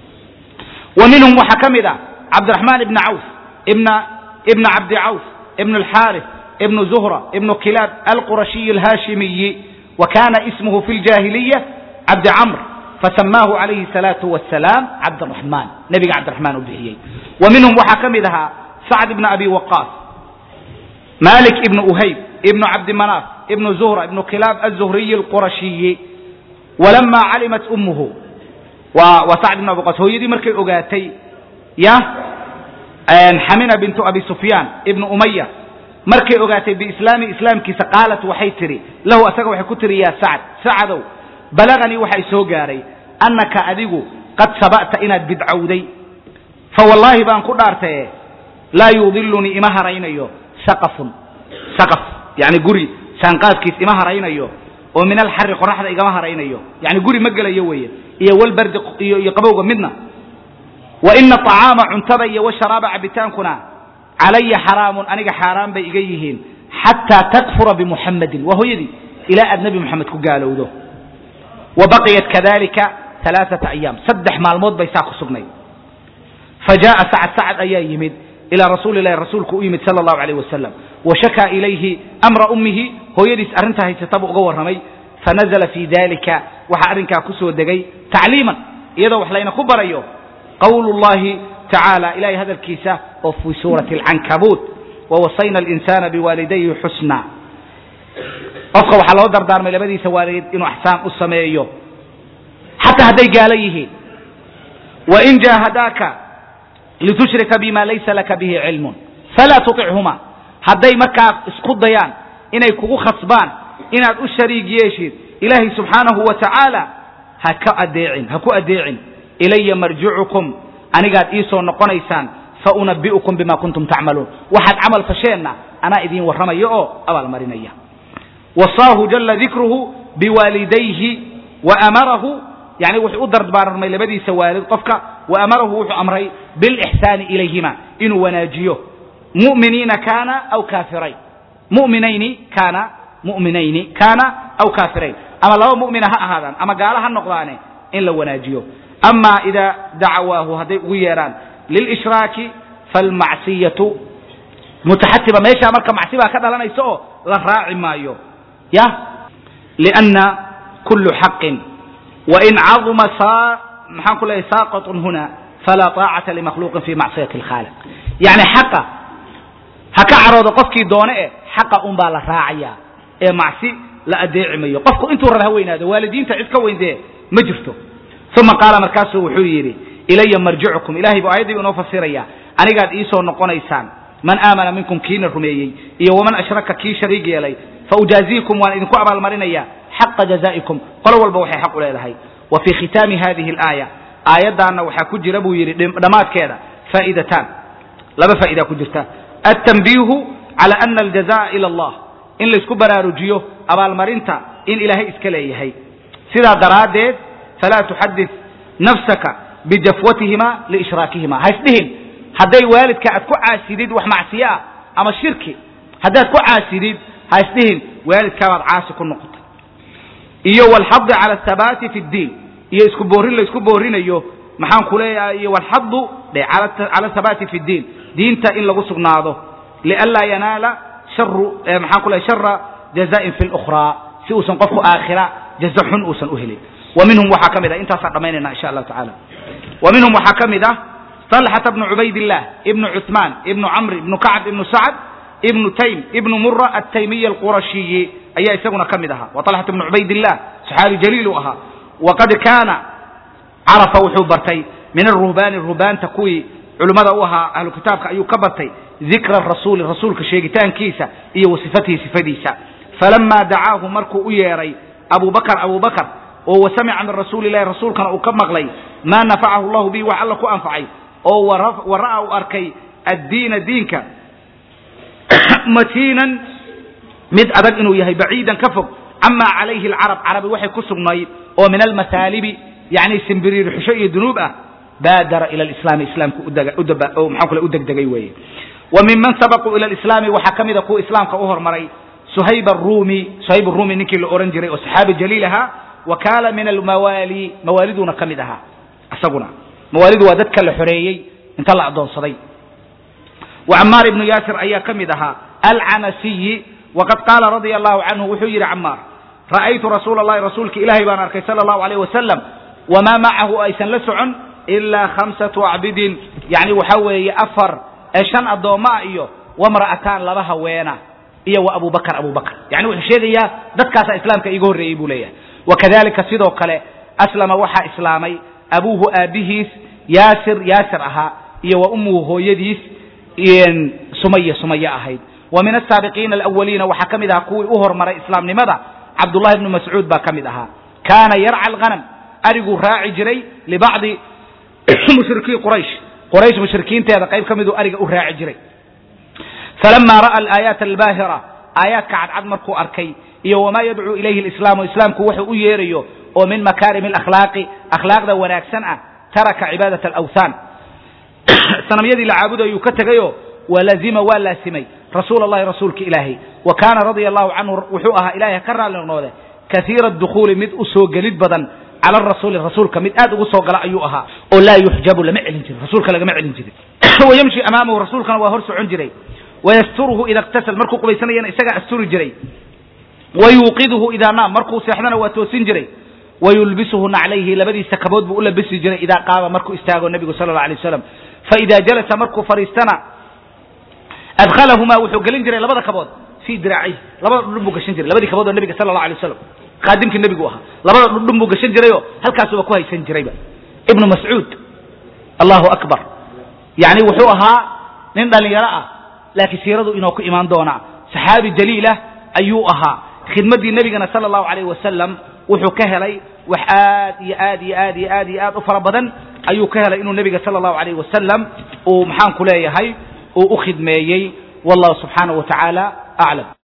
wa minhum waxaa ka mid ah cabdiraxmaan ibna cawf ibna ibna cabdi cawf ibn alxaarif ibnu zuhra ibnu kilaab alqurashiyi alhaashimiyi wa kana ismuhu fi ljahiliya cabdi camr fasamaahu calayhi salaatu wasalaam cabdiraxmaan nebiga cabdiraxmaan u bixiyey wa minhum waxaa ka mid ahaa sacd ibna abi waqaas malik ibnu uhayb ibnu cabdimanaaf ibnu zuhra ibnu kilaab azuhriyi alqurashiyi walama calimat ummuhu waa waa sacd ibn abi waqaas hooyadii markay ogaatay ya xamina bintu abi sufyaan ibnu umaya markay ogaatay biislaami islaamkiisa qaalat waxay tidhi lahu asaga waxay ku tihi yaa sacd sacdow balaganii waxay soo gaaray annaka adigu qad saba'ta inaad bidcowday fa wallaahi baan ku dhaartaye laa yudilunii ima haraynayo saqafun saqaf yani guri saanqaaskiis ima haraynayo oo min alxari qoraxda igama haraynayo yani guri ma gelayo weeye iyo walbardi iyo iyo qabowga midna wa ina acaama cuntada iyo washaraaba cabitaankuna calaya xaraamun aniga xaaraan bay iga yihiin xataa takfura bimuxammadin waa hooyadii ilaa aad nebi moxamed ku gaalowdo wa baqiyat kadalika alaaata ayaam saddex maalmood bay saa ku sugnayd fa jaءa sacad sacad ayaa yimid ilaa rasuuli lahi rasuulku u yimid sala allahu alayh wasalam wa shakaa ilayhi amra ummihi hooyadiis arrintaa haysata buu uga warramay fanazla fi dalika waxaa arrinkaa ku soo degay tacliiman iyadoo wax layna ku barayo qawlu llahi tacaala ilahay hadalkiisa oo fi suurati alcankabuut wawasayna alinsana biwaalidayhi xusna qofka waxaa loo dardaarmay labadiisa waalid inuu axsaan u sameeyo xataa hadday gaalo yihiin wain jaahadaaka litushrika bima laysa laka bihi cilmun falaa tuطichuma hadday markaa isku dayaan inay kugu khasbaan inaad u shariig yeeshid ilaahay subxaanahu wa tacaala ha ka adeecin ha ku adeecin ilaya marjicukum anigaad ii soo noqonaysaan faunabi'ukum bima kuntum tacmaluun waxaad camal fasheenna anaa idiin warramaya oo abaalmarinaya wasaahu jala dikruhu biwaalidayhi wa amarahu yani wuxuu u dardaarmay labadiisa waalid qofka wa amarahu wuxuu amray bilixsaani ilayhima inuu wanaajiyo mu'miniina kaana aw kaafirayn mu'minayni kaana mu'minayni kaana aw kaafirayn ama laba mu'mina ha ahaadaan ama gaalo ha noqdaane in la wanaajiyo ama ida dacawaahu hadday ugu yeedhaan lilishraaki falmacsiyatu mutaxatiba meeshaa marka macsi baa ka dhalanaysa oo la raaci maayo ya lianna kullu xaqin wain caduma saa maxaan ku leeyahy saaqatun huna falaa taacata limakhluuqin fi macsiyati alkhaaliq yani xaqa ha ka caroodo qofkii doone eh xaqa un baa la raacaya ee macsi la adeeci mayo qofku intuu raba ha weynaado waalidiinta cid ka weyn dee ma jirto uma qaala markaasuu wuxuu yidhi ilaya marjicukum ilahay buu ayaddii inoo fasiraya anigaad iisoo noqonaysaan man aamana minkum kiina rumeeyey iyo waman ashraka kii shariig yeelay faujaaziikum waan idinku abaalmarinaya xaqa jazaa'ikum qolo walba waxay xaq u leedahay wa fii khitaami hadihi alaaya aayaddaanna waxaa ku jira buu yidhi dhammaadkeeda faa'idataan laba faa'idaa ku jirta altanbiihu cala ana aljaza'a ila allah in laysku baraarujiyo abaalmarinta in ilaahay iska leeyahay sidaa daraaddeed falaa tuxadid nafsaka bijafwatihima liishraakihima ha isdhihin hadday waalidka aad ku caasidid wax macsiyo ah ama shirki haddaad ku caasidid ha isdhihin waalidkaabaad caasi ku noqotay iyo walxadi cala athabaati fi ddiin iyo isku boorin la isku boorinayo maxaan ku leeyahay iyo walxadu dhe cala thabaati fi ddiin diinta in lagu sugnaado lianlaa yanaala sharu maxaan ku leeyahay shara jaza'in fi lukhraa si uusan qofku aakhira jaza xun uusan u helin wa minhum waxaa ka mid ah intaasaan dhammaynayna insha allahu tacala wa minhum waxaa ka mid ah طلحة بن عبيد الله ابن عثمان ابن عمرو ابن كعب ابن سعد ابن تيم ابن مرة التيمي القرشي أي يسقنا كمدها وطلحة بن عبيد الله صحابي جليل أها وقد كان عرف وحو برتي من الرهبان الرهبان تكوي علماء أوها أهل كتابك أيو كبرتي ذكر الرسول الرسول كشيغتان كيسا إيه وصفته صفديسا فلما دعاه مركو أيري أبو بكر أبو بكر وسمع من رسول الله رسول كان أكمغلي ما نفعه الله به وعلك أنفعي oo wara u arkay addiina diinka matiinan mid adag inuu yahay baciidan ka fog camaa calayhi alcarab carabi waxay ku sugnayd oo min almasaalibi yani simbiriir xusho iyo dunuub ah baadara ila alislaami islaamka oo maxaa kule u degdegay weeye wa minman sabaquu ila alislaami waxaa ka mida kuwa islaamka u hormaray suhayb arumi suhayb arumi ninkii la ohan jiray oo saxaabi jaliil ahaa wa kaana min almawaali mawaaliduuna ka mid ahaa isaguna mawaalidu waa dadka la xoreeyey inta la adoonsaday wa camaar ibnu yaasir ayaa ka mid ahaa alcanasiyi waqad qaala radia allahu canhu wuxuu yidhi camaar ra'aytu rasuula allahi rasuulka ilaahay baan arkay sala allahu alayh wasalam wamaa macahu aysan la socon ilaa khamsatu acbidin yani waxa weeye afar ee shan addoommo ah iyo wamra'ataan laba haweena iyo wa abu bakr abu bakr yani wuxuu sheegayaa dadkaasaa islaamka iiga horreeyey buu leeyahay wakadalika sidoo kale aslama waxaa islaamay abuuhu aabihiis yaasir yaasir ahaa iyo wa ummuhu hooyadiis sumaya sumaya ahayd wa min asaabiqiina alawaliina waxaa ka mid ahaa kuwii u hormaray islaamnimada cabdullahi bnu mascuud baa ka mid ahaa kaana yarca alghanam ariguu raaci jiray libacdi mushrikiin quraysh quraysh mushrikiinteeda qayb ka miduu ariga u raaci jiray falama ra'a alaayaat albaahira aayaadka cadcad markuu arkay iyo wamaa yadcuu ilayhi alislaamu islaamku wuxuu u yeerayo oo min makaarim alakhlaaqi akhlaaqda wanaagsan ah taraka cibaadat alawthaan sanamyadii la caabudayuu ka tegayo walazima waa laasimay rasuul allahi rasuulka ilaahay wa kaana radia allahu canhu wuxuu ahaa ilahay ka raalli noqnoode kaiira dukhuuli mid u soo gelid badan cala rasuuli rasuulka mid aad ugu soo gala ayuu ahaa oo laa yuxjabu lama celin jirin rasuulka lagama celin jirin wayamshi amaamahu rasuulkana waa hor socon jiray wayasturuhu ida iktasal markuu qubaysanayana isagaa asturi jiray wayuuqiduhu idaa naam markuu seexdana waa toosin jiray wayulbisuhu naclayhi labadiisa kabood buu u labisi jiray idaa qaama markuu istaago nebigu sala alla alay waslam faida jalasa markuu fadhiistana adkhalahumaa wuxuu gelin jiray labada kabood fii diraacihi labada dhudhun buu gashan jiray labadii kabood oo nebiga sala allah alay wasalam qaadimkii nebigu ahaa labada dhudhun buu gashan jirayoo halkaasuba ku haysan jirayba ibnu mascuud allahu akbar yani wuxuu ahaa nin dhalinyaro ah laakiin siiradu inoo ku imaan doonaa saxaabi jaliilah ayuu ahaa khidmaddii nebigana sala allahu alayh wasalam wuxuu ka helay wax aad iyo aad iyo aad iyo aad iyo aad u fara badan ayuu ka helay inuu nebiga sala allahu alayh wasalam uu maxaan ku leeyahay uu u khidmeeyey wallahu subxaanahu wa tacaala aclam